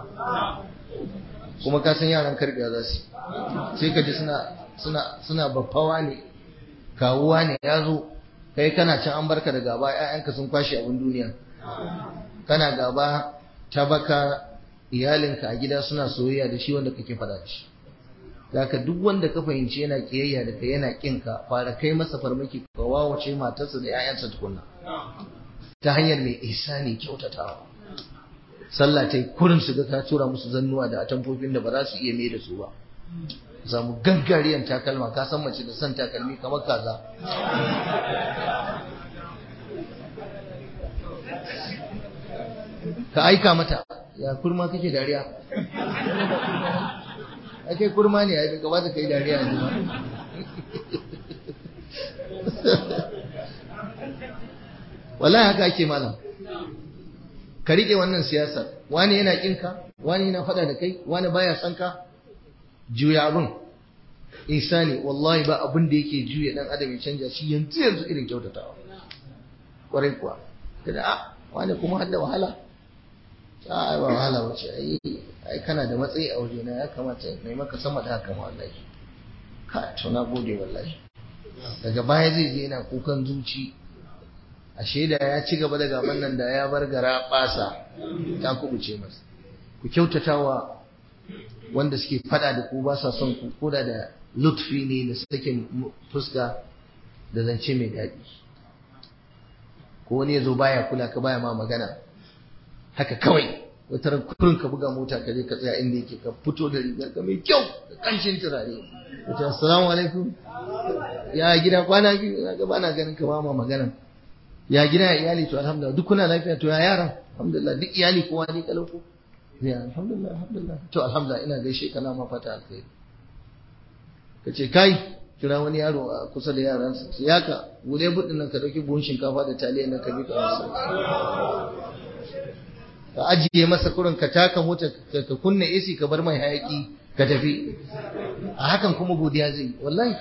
kuma ka san yaran karbiya za su sai ka ji suna suna suna baffawa ne kawuwa ne ya zo kai kana can an barka da gaba ƴaƴanka sun kwashe abin duniya kana gaba ta baka iyalinka a gida suna soyayya da shi wanda kake faɗa da shi Zaka duk wanda ka fahimci yana kiyayya da kai yana kinka fara kai masa farmaki ka wawace matarsa da 'ya'yansa tukunna ta hanyar mai ihsani kyautatawa sallah ta yi kurin su ga ka tura musu zannuwa da atamfofin da ba za su iya mai da su ba samu gaggariyan takalma ka san mace da son takalmi kamar kaza ka aika mata ya kurma kake dariya ake kurma ne ya gaba da kai dariya yanzu ba wallahi haka ake malam ka rike wannan siyasar wani yana kinka wani yana fada da kai wani baya son ka juya abin ihsani wallahi ba abin da yake juya dan adam ya canja shi yanzu yanzu irin kyautatawa kwarai kuwa kada a wani kuma hadda wahala a ai ba wahala wace ai ai kana da matsayi a waje na ya kamata mai maka sama da haka ma wallahi ka to na gode wallahi daga baya zai je yana kukan zuci ashe da ya ci gaba da gaban nan da ya bar gara basa ta kubuce masa ku kyautatawa wanda suke fada da ku ba sa son ku koda da lutfi ne da suke fuska da zance mai daɗi ko wani ya zo baya kula ka baya ma magana haka kawai wata ran kurin ka buga mota ka je ka tsaya inda yake ka fito da rigar ka mai kyau da kanshin turare ka ce assalamu alaikum ya gida kwana biyu na ga bana ganin ka ba ma magana ya gida ya iyali to alhamdulillah duk kuna lafiya to ya yaran alhamdulillah duk iyali kowa ne kalau ko ya alhamdulillah alhamdulillah to alhamdulillah ina gaishe ka na ma fata alkhairi ka ce kai kira wani yaro a kusa da yaransa sai yaka bude budin nan ka dauki buhun shinkafa da taliya nan ka bi ka masa ka ajiye masa kurin ka taka mota ka kunna AC ka bar mai hayaki ka tafi a hakan kuma godiya zai wallahi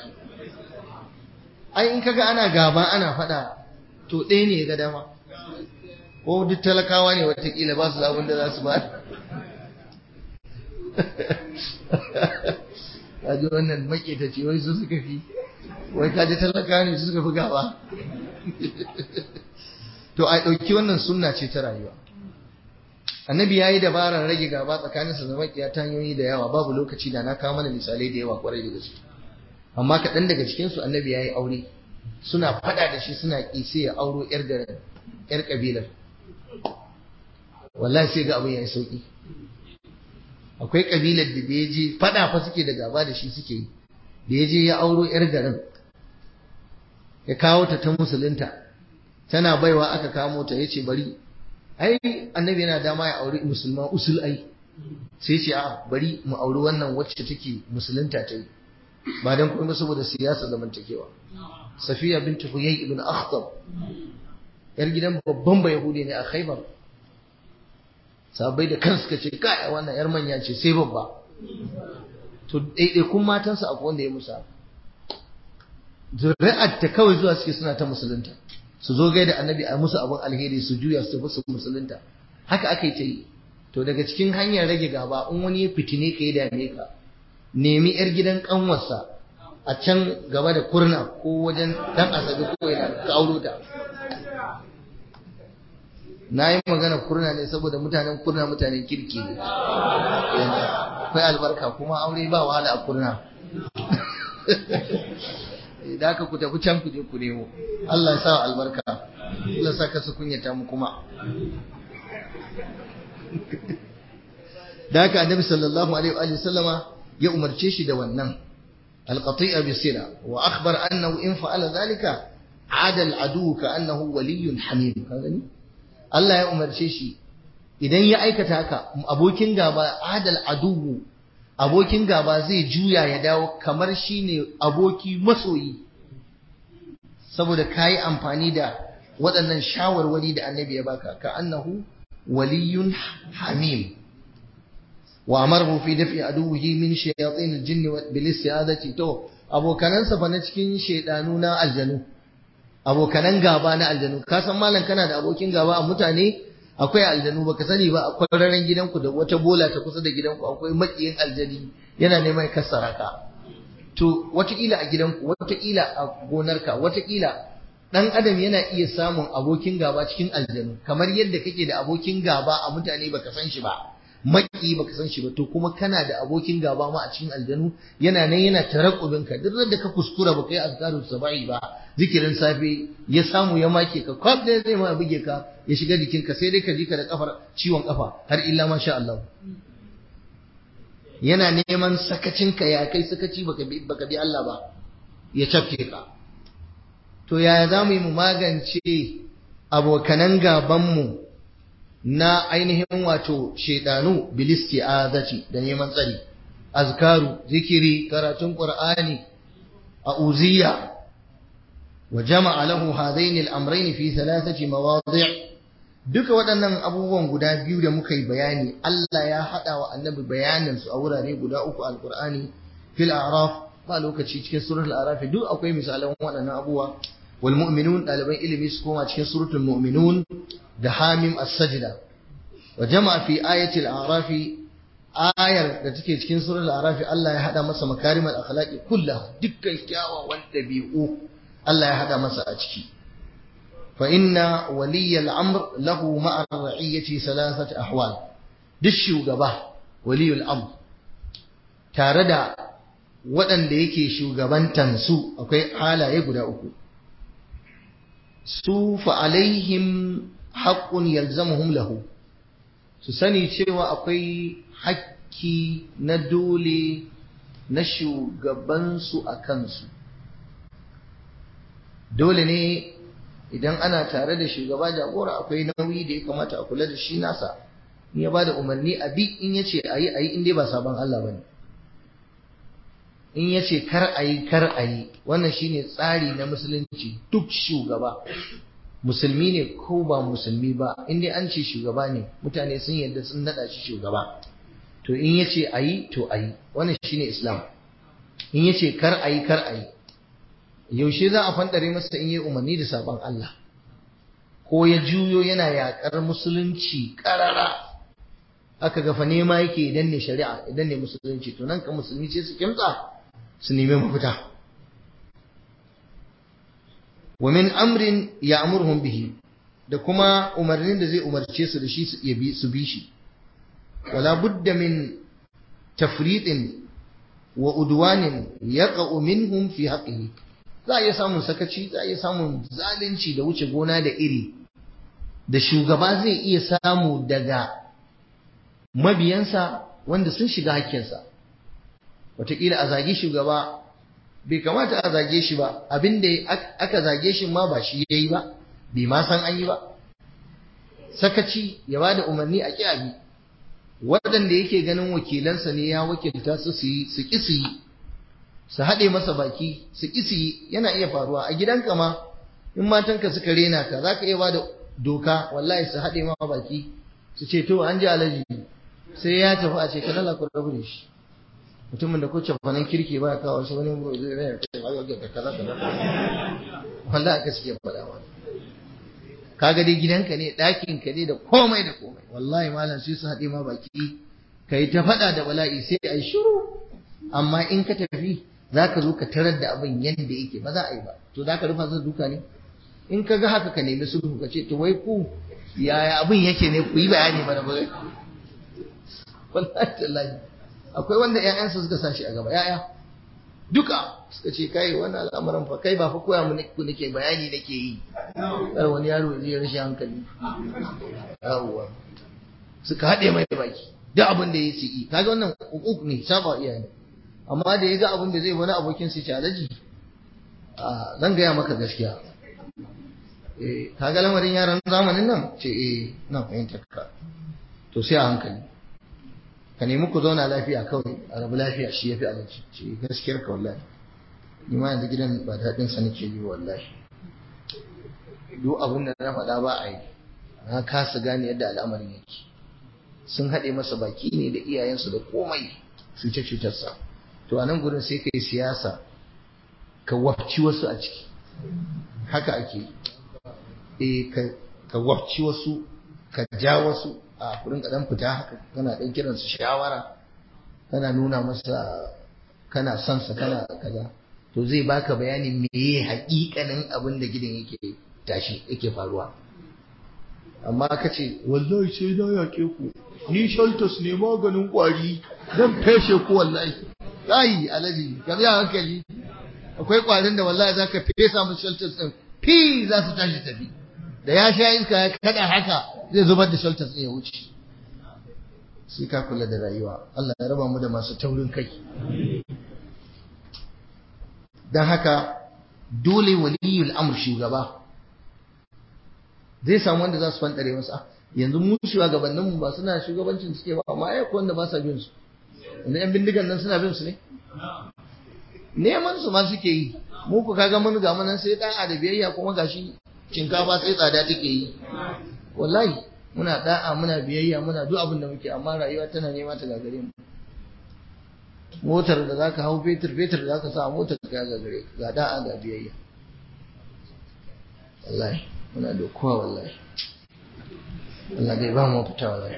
ai in kaga ana gaba ana fada to ɗaya ne ga dama ko duk talakawa ne watakila ba su abin da za su ba kaji wannan maketaci wai su suka fi wai kaji talakawa ne su suka fi gaba to a ɗauki wannan sunna ce ta rayuwa annabi ya yi dabarar rage gaba tsakaninsa da makiya ta hanyoyi da yawa babu lokaci da na kawo mana misalai da yawa kwarai da gaske amma kaɗan daga cikinsu annabi ya yi aure suna faɗa da shi suna ƙi sai ya auro ƴar garin ƴar ƙabilar wallahi sai ga abin ya yi sauƙi akwai ƙabilar da da ya je faɗa fa suke da gaba da shi suke yi da ya je ya auro ƴar garin ya kawo ta ta musulunta tana baiwa aka kamo ta ya ce bari ai annabi yana dama ya auri musulma usul ai sai ce a bari mu auri wannan wacce take musulunta ta yi ba dan kuma saboda siyasa zamantakewa safiya bintu huyay ibn akhtab yar gidan babban bayahudi ne a khaybar sabai da kansu suka ce kai wannan yar manya ce sai babba to daidai kun matansa akwai wanda ya musa zuri'ar ta kawai zuwa suke suna ta musulunta su zo gaida annabi a musu abin alheri su juya su tafi su musulunta haka aka yi ta yi to daga cikin hanyar rage gaba in wani ya fitine ka ya dame ka nemi yar gidan kanwarsa a can gaba da kurna ko wajen dan asabi ko yana ka auro ta na yi magana kurna ne saboda mutanen kurna mutanen kirki ne akwai albarka kuma aure ba wahala a kurna da aka ku tafi can ku je ku nemo Allah ya sa albarka Allah sa ka su kunyata mu kuma da haka annabi sallallahu alaihi wa sallama ya umarce shi da wannan alqati'a bisira wa akhbar annahu in fa'ala dhalika ada al'adu ka annahu waliyyun hamim ka gani Allah ya umarce shi idan ya aikata haka abokin gaba adal aduwu abokin gaba zai juya ya dawo kamar shine aboki masoyi saboda kayi amfani da waɗannan shawarwari da annabi ya baka ka annahu waliyun hamim wa amarhu fi daf'i aduwwihi min shayatin al-jinni bil isti'adati to abokanansa fa na cikin shaydanu na aljanu abokanan gaba na aljanu ka san malam kana da abokin gaba a mutane akwai aljanu baka sani ba akwai raren gidanku da wata bola ta kusa da gidanku akwai makiyin aljani yana neman kassara ka to watakila a gidanku watakila a gonarka watakila dan adam yana iya samun abokin gaba cikin aljanu kamar yadda kake da abokin gaba a mutane baka san shi ba maki baka san shi ba to kuma kana da abokin gaba ma a cikin aljanu yana nan yana tarakkubin ka duk da ka kuskura baka yi azkarul sabai ba zikirin safe ya samu ya make ka kwab da zai ma buge ka ya shiga jikin ka sai dai ka ji ka da kafar ciwon kafa har illa masha Allah yana neman sakacin ka ya kai sakaci baka bi baka bi Allah ba ya cafke ka to yaya za mu yi mu magance abokanan gaban mu na ainihin wato shaidanu bilisti azati da neman tsari azkaru zikiri karatun qur'ani a'udhiyya wa jama'a lahu hadain al-amrayn fi thalathati mawadi' duka waɗannan abubuwan guda biyu da muka yi bayani Allah ya hada wa annabi bayanin su a wurare guda uku al-qur'ani fil a'raf ba lokaci cikin suratul a'raf duk akwai misalan waɗannan abubuwa wal mu'minun ɗaliban ilimi su koma cikin suratul mu'minun da hamim as-sajda wa jama'a fi ayatil a'rafi ayar da take cikin surar al-a'rafi Allah ya hada masa makarimal akhlaqi kullaha dukkan kyawawan dabi'u Allah ya hada masa a ciki fa inna waliyal amr lahu ma'a ra'iyati salasat ahwal duk shugaba waliyul amr tare da waɗanda yake shugabantan su akwai halaye guda uku su fa alaihim haƙƙun yalzamuhum lahu su sani cewa akwai hakki na dole na shugabansu a kansu dole ne idan ana tare da shugaba jagora akwai nauyi da ya kamata a kula da shi nasa in ya ba da umarni a bi in ya ce a yi a yi in dai ba sabon Allah ba ne in ya ce kar a yi kar a yi wannan shine tsari na musulunci duk shugaba musulmi ne ko ba musulmi ba in dai an ce shugaba ne mutane sun yarda sun nada shi shugaba to in ya ce a yi to a yi wannan shine islam in ya ce kar a yi kar a yi yaushe za a fandare masa in yi umarni da sabon Allah ko ya juyo yana yakar musulunci karara aka gafa nema yake idan ne shari'a idan ne musulunci to nan ka musulmi ce su kimtsa su nemi mafita wa min amrin ya'muruhum bihi da kuma umarnin da zai umarce su da shi su bi su bi shi wala budda min tafriqin wa udwanin yaqa'u minhum fi haqqihi za a iya samun sakaci za a iya samun zalunci da wuce gona da iri da shugaba zai iya samu daga mabiyansa wanda sun shiga hakkinsa wataƙila a zagi shugaba bai kamata a zage shi ba abin da aka zage shi ma ba shi ya yi ba bai ma san an yi ba sakaci ya ba da umarni a ƙi abi waɗanda yake ganin wakilansa ne ya wakilta su su yi su ƙi su yi su haɗe masa baki su ƙi su yi yana iya faruwa a gidanka ma in matanka suka rena ka za ka iya ba da doka wallahi su haɗe ma baki su ce to an ji alaji sai ya tafi a ce ka lala ku rabu da shi mutumin da ko cafanin kirki ba kawo shi wani muro zai rayar kai ba ga kaza kaza wanda aka suke faɗa wa kaga dai gidanka ne ɗakin ka ne da komai da komai wallahi malam sai su haɗe ma baki kai ta faɗa da bala'i sai ai shiru amma in ka tafi zaka zo ka tarar da abin yadda yake ba za a yi ba to zaka rufa zan duka ne in ka ga haka ka nemi sulhu ka ce to wai ku yaya abin yake ne ku yi bayani mana ba wallahi tallahi akwai wanda ƴaƴansa suka sa shi a gaba ƴaƴa duka suka ce kai wannan al'amuran fa kai ba fa koya mu nake bayani nake yi kar wani yaro zai rashin hankali yawwa suka haɗe mai baki duk abin da ya yi kaga wannan hukuk ne saba iyaye amma da ya ga abin da zai wani abokin sai ce alaji zan gaya maka gaskiya eh kaga lamarin yaran zamanin nan ce eh na fahimtar ka to sai a hankali ka nemi ku zauna lafiya kawai a rabu lafiya shi ya fi alaji ce gaskiyar ka wallahi ni ma yanzu gidan ba daɗin sa nake yi wallahi duk abin da na faɗa ba a yi na kasa gane yadda al'amarin yake sun haɗe masa baki ne da iyayensu da komai cuce-cutarsa to a nan gurin sai ka yi siyasa ka wafci wasu a ciki haka ake e ka wafci wasu ka ja wasu a kurin kaɗan fita haka kana ɗan kiransu shawara kana nuna masa kana son sa kana kaza to zai baka bayanin meye haƙiƙanin abin da gidan yake tashi yake faruwa amma ka ce wallahi sai na yaƙe ku ni shaltos ne maganin ƙwari zan feshe ku wallahi ai alaji ka biya hankali akwai ƙwarin da wallahi zaka fesa musu shaltos din fi za su tashi tafi da ya sha iska ya kada haka zai zubar da shaltos din ya wuce sai ka kula da rayuwa Allah ya raba mu da masu taurin kai dan haka dole waliyul amr shugaba zai samu wanda za su fantare masa yanzu mu shugabannin mu ba suna shugabancin suke ba amma ai wanda ba sa bin su yanzu yan bindigan nan suna bin su ne neman su ma suke yi mu ku kaga mun ga mun sai da'a da biyayya kuma gashi shinkafa sai tsada take yi wallahi muna da'a muna biyayya muna duk abin da muke amma rayuwa tana nema ta gagare mu motar da zaka hau fetur fetur da zaka sa motar ka gagare ga da'a ga biyayya wallahi muna da kowa wallahi Allah dai ba mu fita wallahi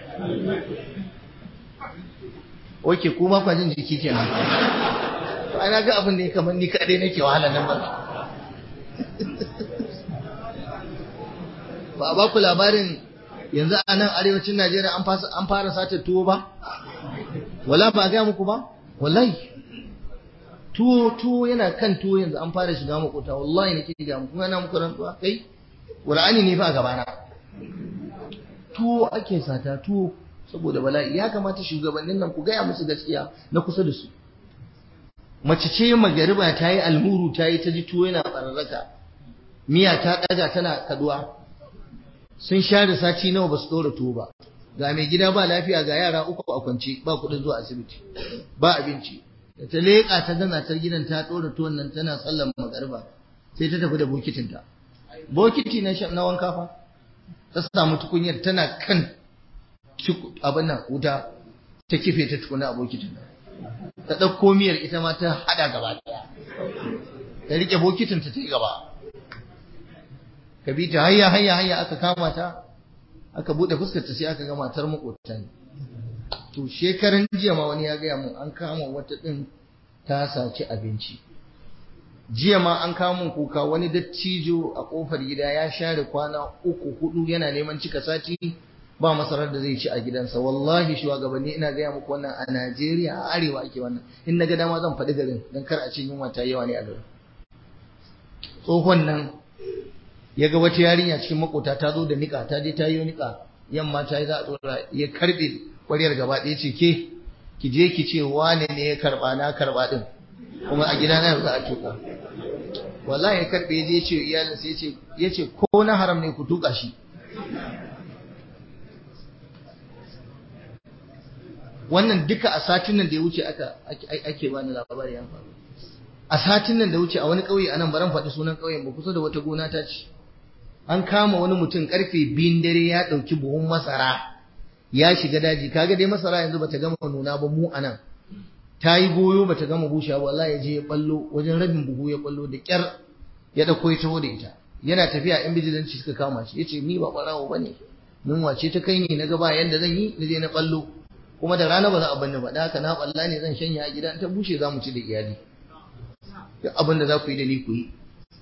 Oke kuma kwa jin jiki kenan to ana ga abin da ya kamar ni kadai nake wahala nan ba ba a ba ku labarin yanzu a nan arewacin Najeriya an fasa an fara sata tuwo ba wala ba ga muku ba wallahi tuwo tuwo yana kan tuwo yanzu an fara shiga makota wallahi nake ga muku kuma na muku rantsuwa kai Qur'ani ne fa a gabana tuwo ake sata tuwo saboda bala'i ya kamata shugabannin nan ku gaya musu gaskiya na kusa da su mace ce magariba ta yi almuru ta yi ta ji tuwo yana bararraka miya ta ɗaga tana kaduwa sun share sati nawa ba su ɗora tuwo ba ga mai gida ba lafiya ga yara uku a kwance ba kuɗin zuwa asibiti ba abinci da ta leƙa ta gana ta gidan ta ɗora tuwon nan tana sallan magariba sai ta tafi da bokitinta bokiti na wanka fa ta samu tukunyar tana kan abin nan wuta ta kife ta tukuna a bokitin ta ɗauko miyar ita ma ta haɗa gaba ɗaya ta riƙe bokitin ta ta yi gaba ka bi ta hayya hayya hayya aka kama ta aka buɗe fuskar ta sai aka ga matar maƙota ne to shekaran jiya ma wani ya gaya mun an kama wata ɗin ta saci abinci jiya ma an kamun kuka wani dattijo a kofar gida ya share kwana uku hudu yana neman cika sati ba masarar da zai ci a gidansa wallahi shugabanni ina gaya muku wannan a Najeriya a arewa ake wannan in na ga dama zan faɗi garin dan kar a ce yunwa ta yawa ne a garin tsohon nan ya ga wata yarinya cikin makota ta zo da nika ta je ta yi nika yamma ta yi za a tsora ya karbe kwaryar gaba ɗaya ce ke ki je ki ce wane ne ya karba na karba din kuma a gidana za a tuka wallahi ya karbe ya je ce iyalinsa ya ce ya ce ko na haram ne ku tuka shi wannan duka a satin nan da ya wuce aka ake bani labari ya faru a satin nan da wuce a wani ƙauye anan baran faɗi sunan ƙauyen ba kusa da wata gona ta ce an kama wani mutum karfe biyun dare ya ɗauki buhun masara ya shiga daji kaga dai masara yanzu bata gama nuna ba mu anan ta yi goyo bata gama bushewa wallahi ya je ya ballo wajen rabin buhu ya ballo da kyar ya dauko ya taho da ita yana tafiya in bijilanci suka kama shi yace ni ba barawo bane mun wace ta kai ne na gaba yanda zan yi na je na ballo kuma da rana ba za a banni ba da haka na balla ne zan shanya a gida ta bushe za mu ci da iyali duk abin da za ku yi da ni ku yi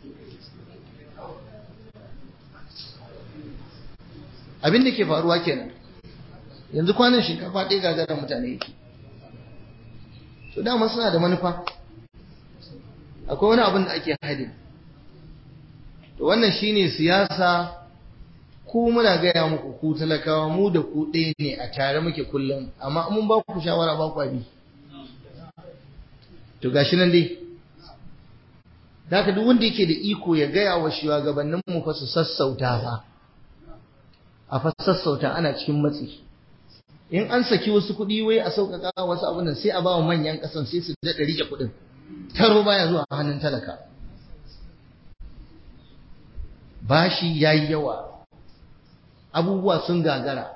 abin da ke faruwa kenan yanzu kwanan shinkafa ɗaya gagarar mutane yake so dama suna da manufa akwai wani abin da ake hadin to wannan shine siyasa ku muna gaya muku ku talakawa mu da ku ɗaya ne a tare muke kullum amma mun ba ku shawara ba ku abi to gashi nan dai Daka duk wanda yake da iko ya gaya wa shugabannin mu fa su sassauta fa a fa sassauta ana cikin matsi in an saki wasu kuɗi wai a sauƙaƙa wasu abin nan sai a ba wa manyan ƙasan sai su daɗa rike kuɗin taro baya zuwa hannun talaka bashi yayi yawa abubuwa sun gagara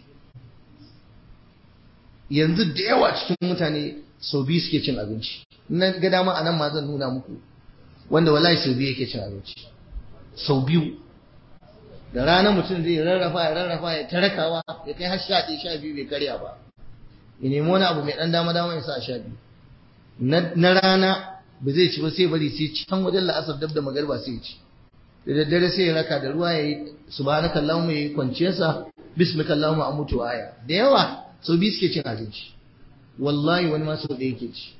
yanzu da yawa cikin mutane sau biyu suke cin abinci na ga dama a nan ma zan nuna muku wanda wallahi sau biyu yake cin abinci sau biyu da rana mutum zai rarrafa ya rarrafa ya tarakawa ya kai har sha ɗaya sha biyu bai karya ba ya nemi wani abu mai ɗan dama dama ya sa a sha biyu na rana ba zai ci ba sai bari sai can wajen la'asar dab da magarba sai ya ci da daddare sai ya raka da ruwa ya yi subhanaka allahumma ya yi kwanciyarsa bismika allahumma an mutu aya da yawa sau biyu suke cin abinci wallahi wani ma sau ɗaya yake ci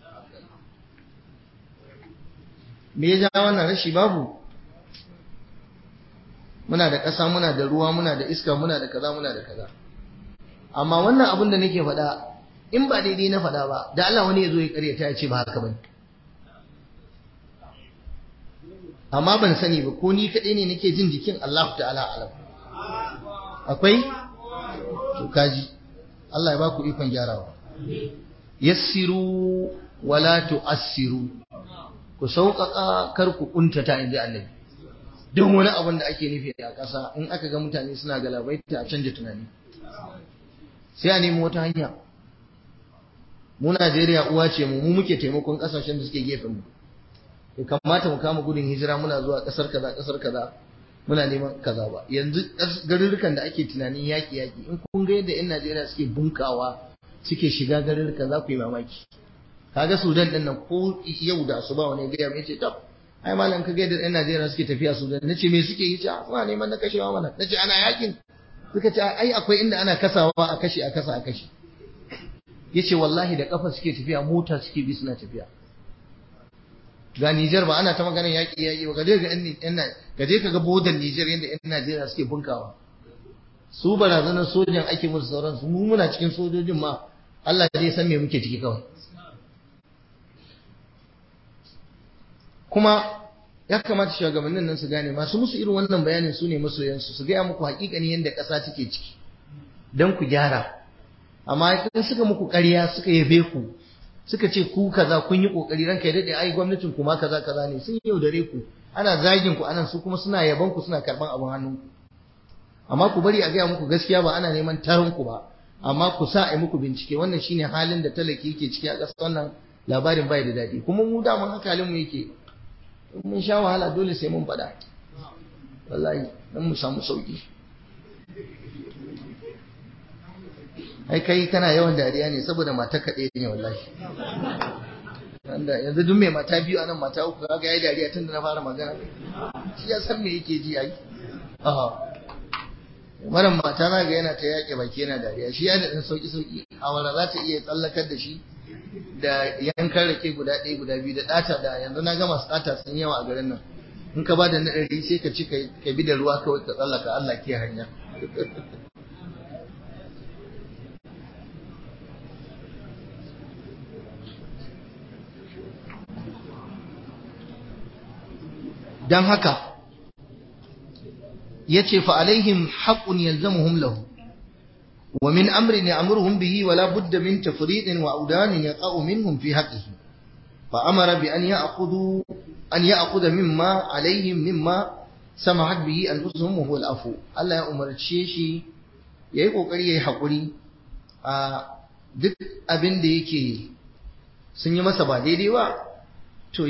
me ya ja wannan rashi babu muna da ƙasa muna da ruwa muna da iska muna da kaza muna da kaza amma wannan abin da nake faɗa in ba daidai na faɗa ba da Allah wani ya zo ya karyata ya ce ba haka bane amma ban sani ba ko ni kaɗai ne nake jin jikin Allah ta'ala alam akwai to kaji Allah ya ba ku ikon gyarawa yassiru wala tu'assiru ku sauƙaƙa kar ku kuntata inda annabi duk wani abin da ake nufi a ƙasa in aka ga mutane suna galabaita a canja tunani sai a nemi wata hanya mu Najeriya uwa ce mu mu muke taimakon ƙasashen da suke gefen mu ya kamata mu kama gudun hijira muna zuwa ƙasar kaza ƙasar kaza muna neman kaza ba yanzu garurrukan da ake tunanin yaƙi yaƙi in kun ga yadda 'yan Najeriya suke bunkawa suke shiga garurruka za ku yi mamaki kaga Sudan din nan ko yau da su ba wani gaya mai ce tab ai malam ka ga yadda 'yan Najeriya suke tafiya Sudan nace me suke yi ta suna neman na kashewa mana nace ana yakin suka ce ai akwai inda ana kasawa a kashe a kasa a kashe yace wallahi da kafa suke tafiya mota suke bi suna tafiya ga Nijar ba ana ta maganar yaƙi yaƙi ba gaje ga ƴan gaje ka ga bodan Nijar yadda ƴan Najeriya suke bunkawa su barazanar sojan ake musu sauran su mu muna cikin sojojin ma Allah zai san me muke ciki kawai kuma ya kamata shugabannin nan su gane masu musu irin wannan bayanin su ne masoyansu su gaya muku hakikani yadda ƙasa take ciki don ku gyara amma idan suka muku ƙarya suka yabe ku suka ce ku kaza kun yi kokari ranka ya dade ai gwamnatin ku ma kaza kaza ne sun yaudare ku ana zagin ku anan su kuma suna yaban ku suna karban abin hannun ku amma ku bari a gaya muku gaskiya ba ana neman tarin ku ba amma ku sa a muku bincike wannan shine halin da talaki yake ciki a ƙasar wannan labarin bai da daɗi kuma mu da mun haka halin mu yake mun sha wahala dole sai mun faɗa wallahi dan mu samu sauki ai kai kana yawan dariya ne saboda mata kaɗai ne wallahi wanda yanzu duk mai mata biyu anan mata uku kaga yayi dariya tun da na fara magana shi ya san me yake ji ai maran mata na ga yana ta yaƙe baki yana dariya shi ya da ɗan sauki sauki awara za ta iya tsallakar da shi da yankan rake guda ɗaya guda biyu da ɗata da yanzu na gama ɗata sun yawa a garin nan in ka ba da na ɗari sai ka ci ka bi da ruwa kawai ka tsallaka Allah ke hanya don haka ya ce fa alaihim haƙun yalzamuhum lahu ومن أمر يأمرهم به ولا بد من تفريط وأودان يقع منهم في حقه فأمر بأن يأخذوا أن يأخذ مما عليهم مما سمحت به أنفسهم وهو العفو الله يا أمر الشيشي yayi kokari yayi hakuri a duk abin da yake sun yi masa ba daidai ba to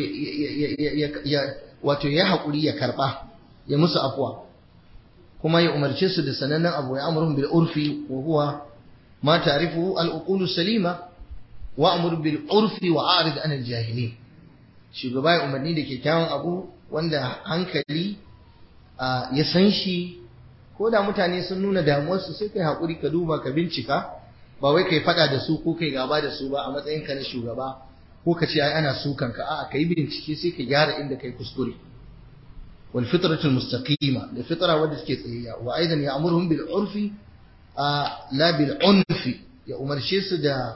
wato ya hakuri ya karba ya musu afwa kuma ya umarce su da sanannen abu ya amurhum bil urfi wa huwa ma ta'rifu al uqulu salima wa amur bil urfi wa a'rid an al jahilin shugaba ya umarni da kyakkyawan abu wanda hankali ya san shi ko da mutane sun nuna damuwarsu sai kai hakuri ka duba ka bincika ba wai kai fada da su ko kai gaba da su ba a matsayin ka na shugaba ko ka ce ai ana sukan ka a'a kai bincike sai ka gyara inda kai kuskure wal fitratul mustaqima da fitra wadda take tsayayya wa aidan ya'muruhum bil urfi la bil unfi ya umarce su da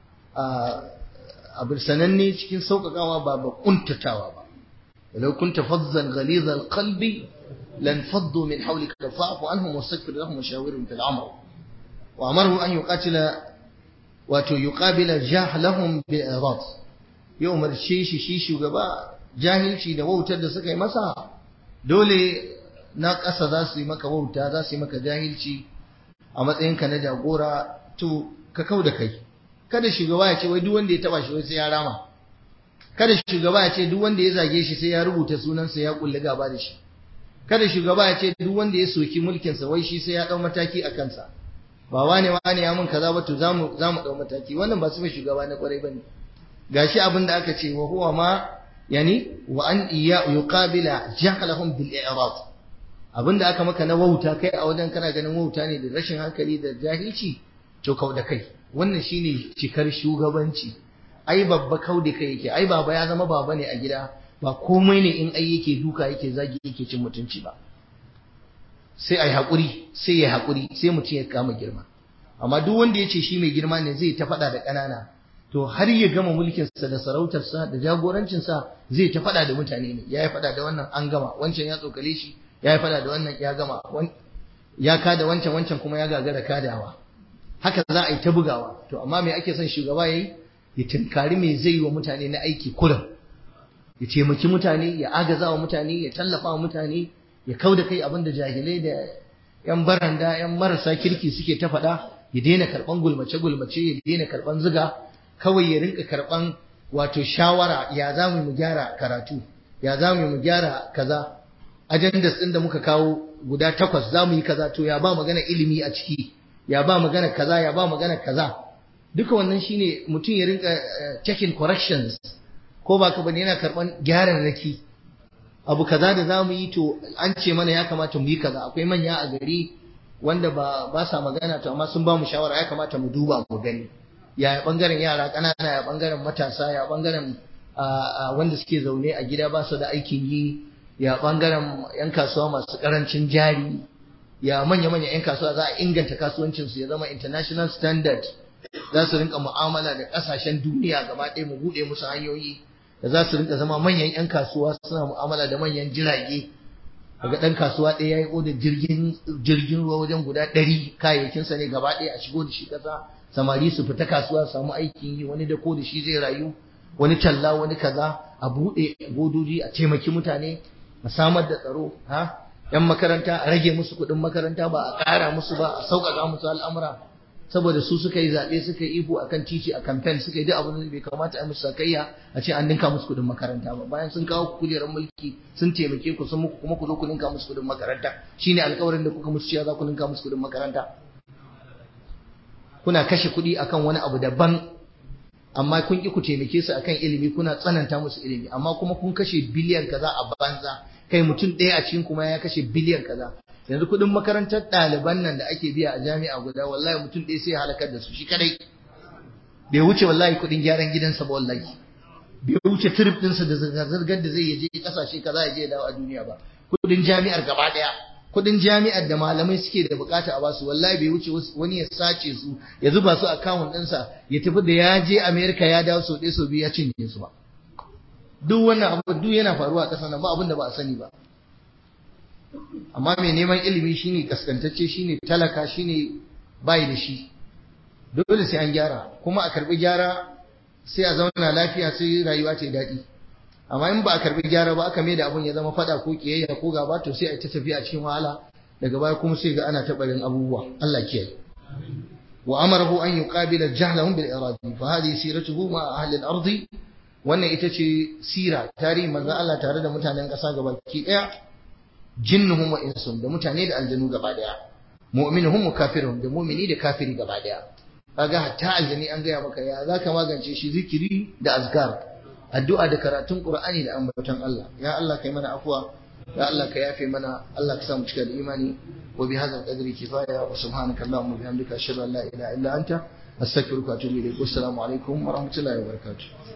abin sananne cikin sauƙaƙawa ba ba kuntatawa ba walau kunta fazzan ghaliza alqalbi lan faddu min hawlika fa'fu anhum wastaghfir lahum washawirhum fil amr wa amaru an yuqatila wato yuqabila jahlahum bil irad ya umarce shi shi shugaba jahilci da wautar da suka yi masa dole na ƙasa za su yi maka wauta za su yi maka jahilci a matsayinka na jagora to ka kau da kai kada shugaba ya ce wai duk wanda ya taba shi wai sai ya rama kada shugaba ya ce duk wanda ya zage shi sai ya rubuta sunansa ya kulle gaba da shi kada shugaba ya ce duk wanda ya soki mulkin sa wai shi sai ya dau mataki a kansa ba wane wane ya mun kaza ba to zamu zamu dau mataki wannan ba su mai shugaba na kwarai bane gashi abin da aka ce wa huwa ma yani wa an iya yuqabila jahlahum bil i'rad abinda aka maka na wauta kai a wajen kana ganin wauta ne da rashin hankali da jahilci to kau da kai wannan shine cikar shugabanci ai babba kau da kai yake ai baba ya zama baba ne a gida ba komai ne in ai yake duka yake zagi yake cin mutunci ba sai ai hakuri sai ya hakuri sai mutum ya kama girma amma duk wanda ya ce shi mai girma ne zai ta faɗa da ƙanana to har ya gama mulkinsa da sarautarsa da jagorancinsa zai ta faɗa da mutane ne ya yi faɗa da wannan an gama wancan ya tsokale shi ya yi faɗa da wannan ya gama ya kada wancan wancan kuma ya gagara kadawa haka za a yi ta bugawa to amma me ake son shugaba yayi ya tinkari me zai yi wa mutane na aiki kullum ya taimaki mutane ya agaza wa mutane ya tallafa wa mutane ya kau da kai abinda jahilai da yan baranda yan marasa kirki suke ta faɗa ya daina karɓan gulmace gulmace ya daina karɓan ziga kawai ya rinka karɓan wato shawara ya za mu gyara karatu ya za mu gyara kaza ajandas ɗin da muka kawo guda takwas za mu yi kaza to ya ba magana ilimi a ciki ya ba magana kaza ya ba magana kaza duka wannan shine mutum ya rinka checking corrections ko ba ka bane yana karban gyaran raki abu kaza da zamu yi to an ce mana ya kamata mu yi kaza akwai manya a gari wanda ba ba sa magana to amma sun ba mu shawara ya kamata mu duba mu gani ya bangaren yara ƙanana ya bangaren matasa ya bangaren wanda suke zaune a gida ba su da aikin yi ya bangaren yan kasuwa masu karancin jari ya manya-manya 'yan kasuwa za a inganta kasuwancinsu ya zama international standard za su rinka mu'amala da ƙasashen duniya gaba ɗaya mu buɗe musu hanyoyi da za su rinka zama manyan 'yan kasuwa suna mu'amala da manyan jirage daga ɗan kasuwa ɗaya ya yi odar jirgin jirgin ruwa wajen guda ɗari kayayyakinsa ne gaba ɗaya a shigo da shi ƙasa samari su fita kasuwa su samu aikin yi wani da ko da shi zai rayu wani talla wani kaza a buɗe bodoji a taimaki mutane a samar da tsaro ha yan makaranta a rage musu kuɗin makaranta ba a ƙara musu ba a sauƙaƙa musu al'amura saboda su suka yi zaɓe suka yi ihu akan titi a kamfen suka yi duk abin da bai kamata a musu sakayya a ce an ninka musu kuɗin makaranta ba bayan sun kawo kujerar mulki sun taimake ku sun muku kuma ku zo ku ninka musu kuɗin makaranta shine alƙawarin da kuka musu cewa za ku ninka musu kuɗin makaranta kuna kashe kuɗi akan wani abu daban amma kun ki ku taimake su akan ilimi kuna tsananta musu ilimi amma kuma kun kashe biliyan kaza a banza kai mutum ɗaya a cikin kuma ya kashe biliyan kaza yanzu kuɗin makarantar ɗaliban nan da ake biya a jami'a guda wallahi mutum ɗaya sai ya halakar da su shi kadai bai wuce wallahi kuɗin gyaran gidansa ba wallahi bai wuce trip ɗinsa da zirga-zirgar da zai je ƙasashe kaza ya je ya dawo a duniya ba kuɗin jami'ar gaba ɗaya kuɗin jami'ar da malamai suke da bukata a basu wallahi bai wuce wani ya sace su ya zuba su akawun ɗinsa ya tafi da ya je Amerika ya dawo sau ɗaya sau biyu ya cinye su ba duk wannan abu duk yana faruwa a ƙasar nan ba abin da ba a sani ba amma mai neman ilimi shine kaskantacce shine talaka shine bai da shi dole sai an gyara kuma a karbi gyara sai a zauna lafiya sai rayuwa ta daɗi amma in ba a karbi gyara ba aka mai da abun ya zama fada ko kiyayya ko gaba to sai a ta tafi a cikin wahala daga baya kuma sai ga ana tabarin abubuwa Allah kiyaye wa amarahu an yuqabila jahlahum bil iradi fa hadhihi siratuhu ma ahli al-ardi wannan ita ce sira tarihi manzo Allah tare da mutanen ƙasa gabaki ɗaya jinnuhum wa insum da mutane da aljanu gaba ɗaya mu'minuhum wa kafiruhum da mu'mini da kafiri gaba ɗaya kaga hatta aljani an gaya maka ya zaka magance shi zikiri da azkar addu'a da karatun qur'ani da ambaton Allah ya Allah kai mana afwa ya Allah ka yafe mana Allah ka sa mu cika da imani wa bi hadzal qadri kifaya wa subhanaka allahumma wa bihamdika ashhadu an la ilaha illa anta astaghfiruka wa atubu ilayk assalamu alaikum wa rahmatullahi wa barakatuh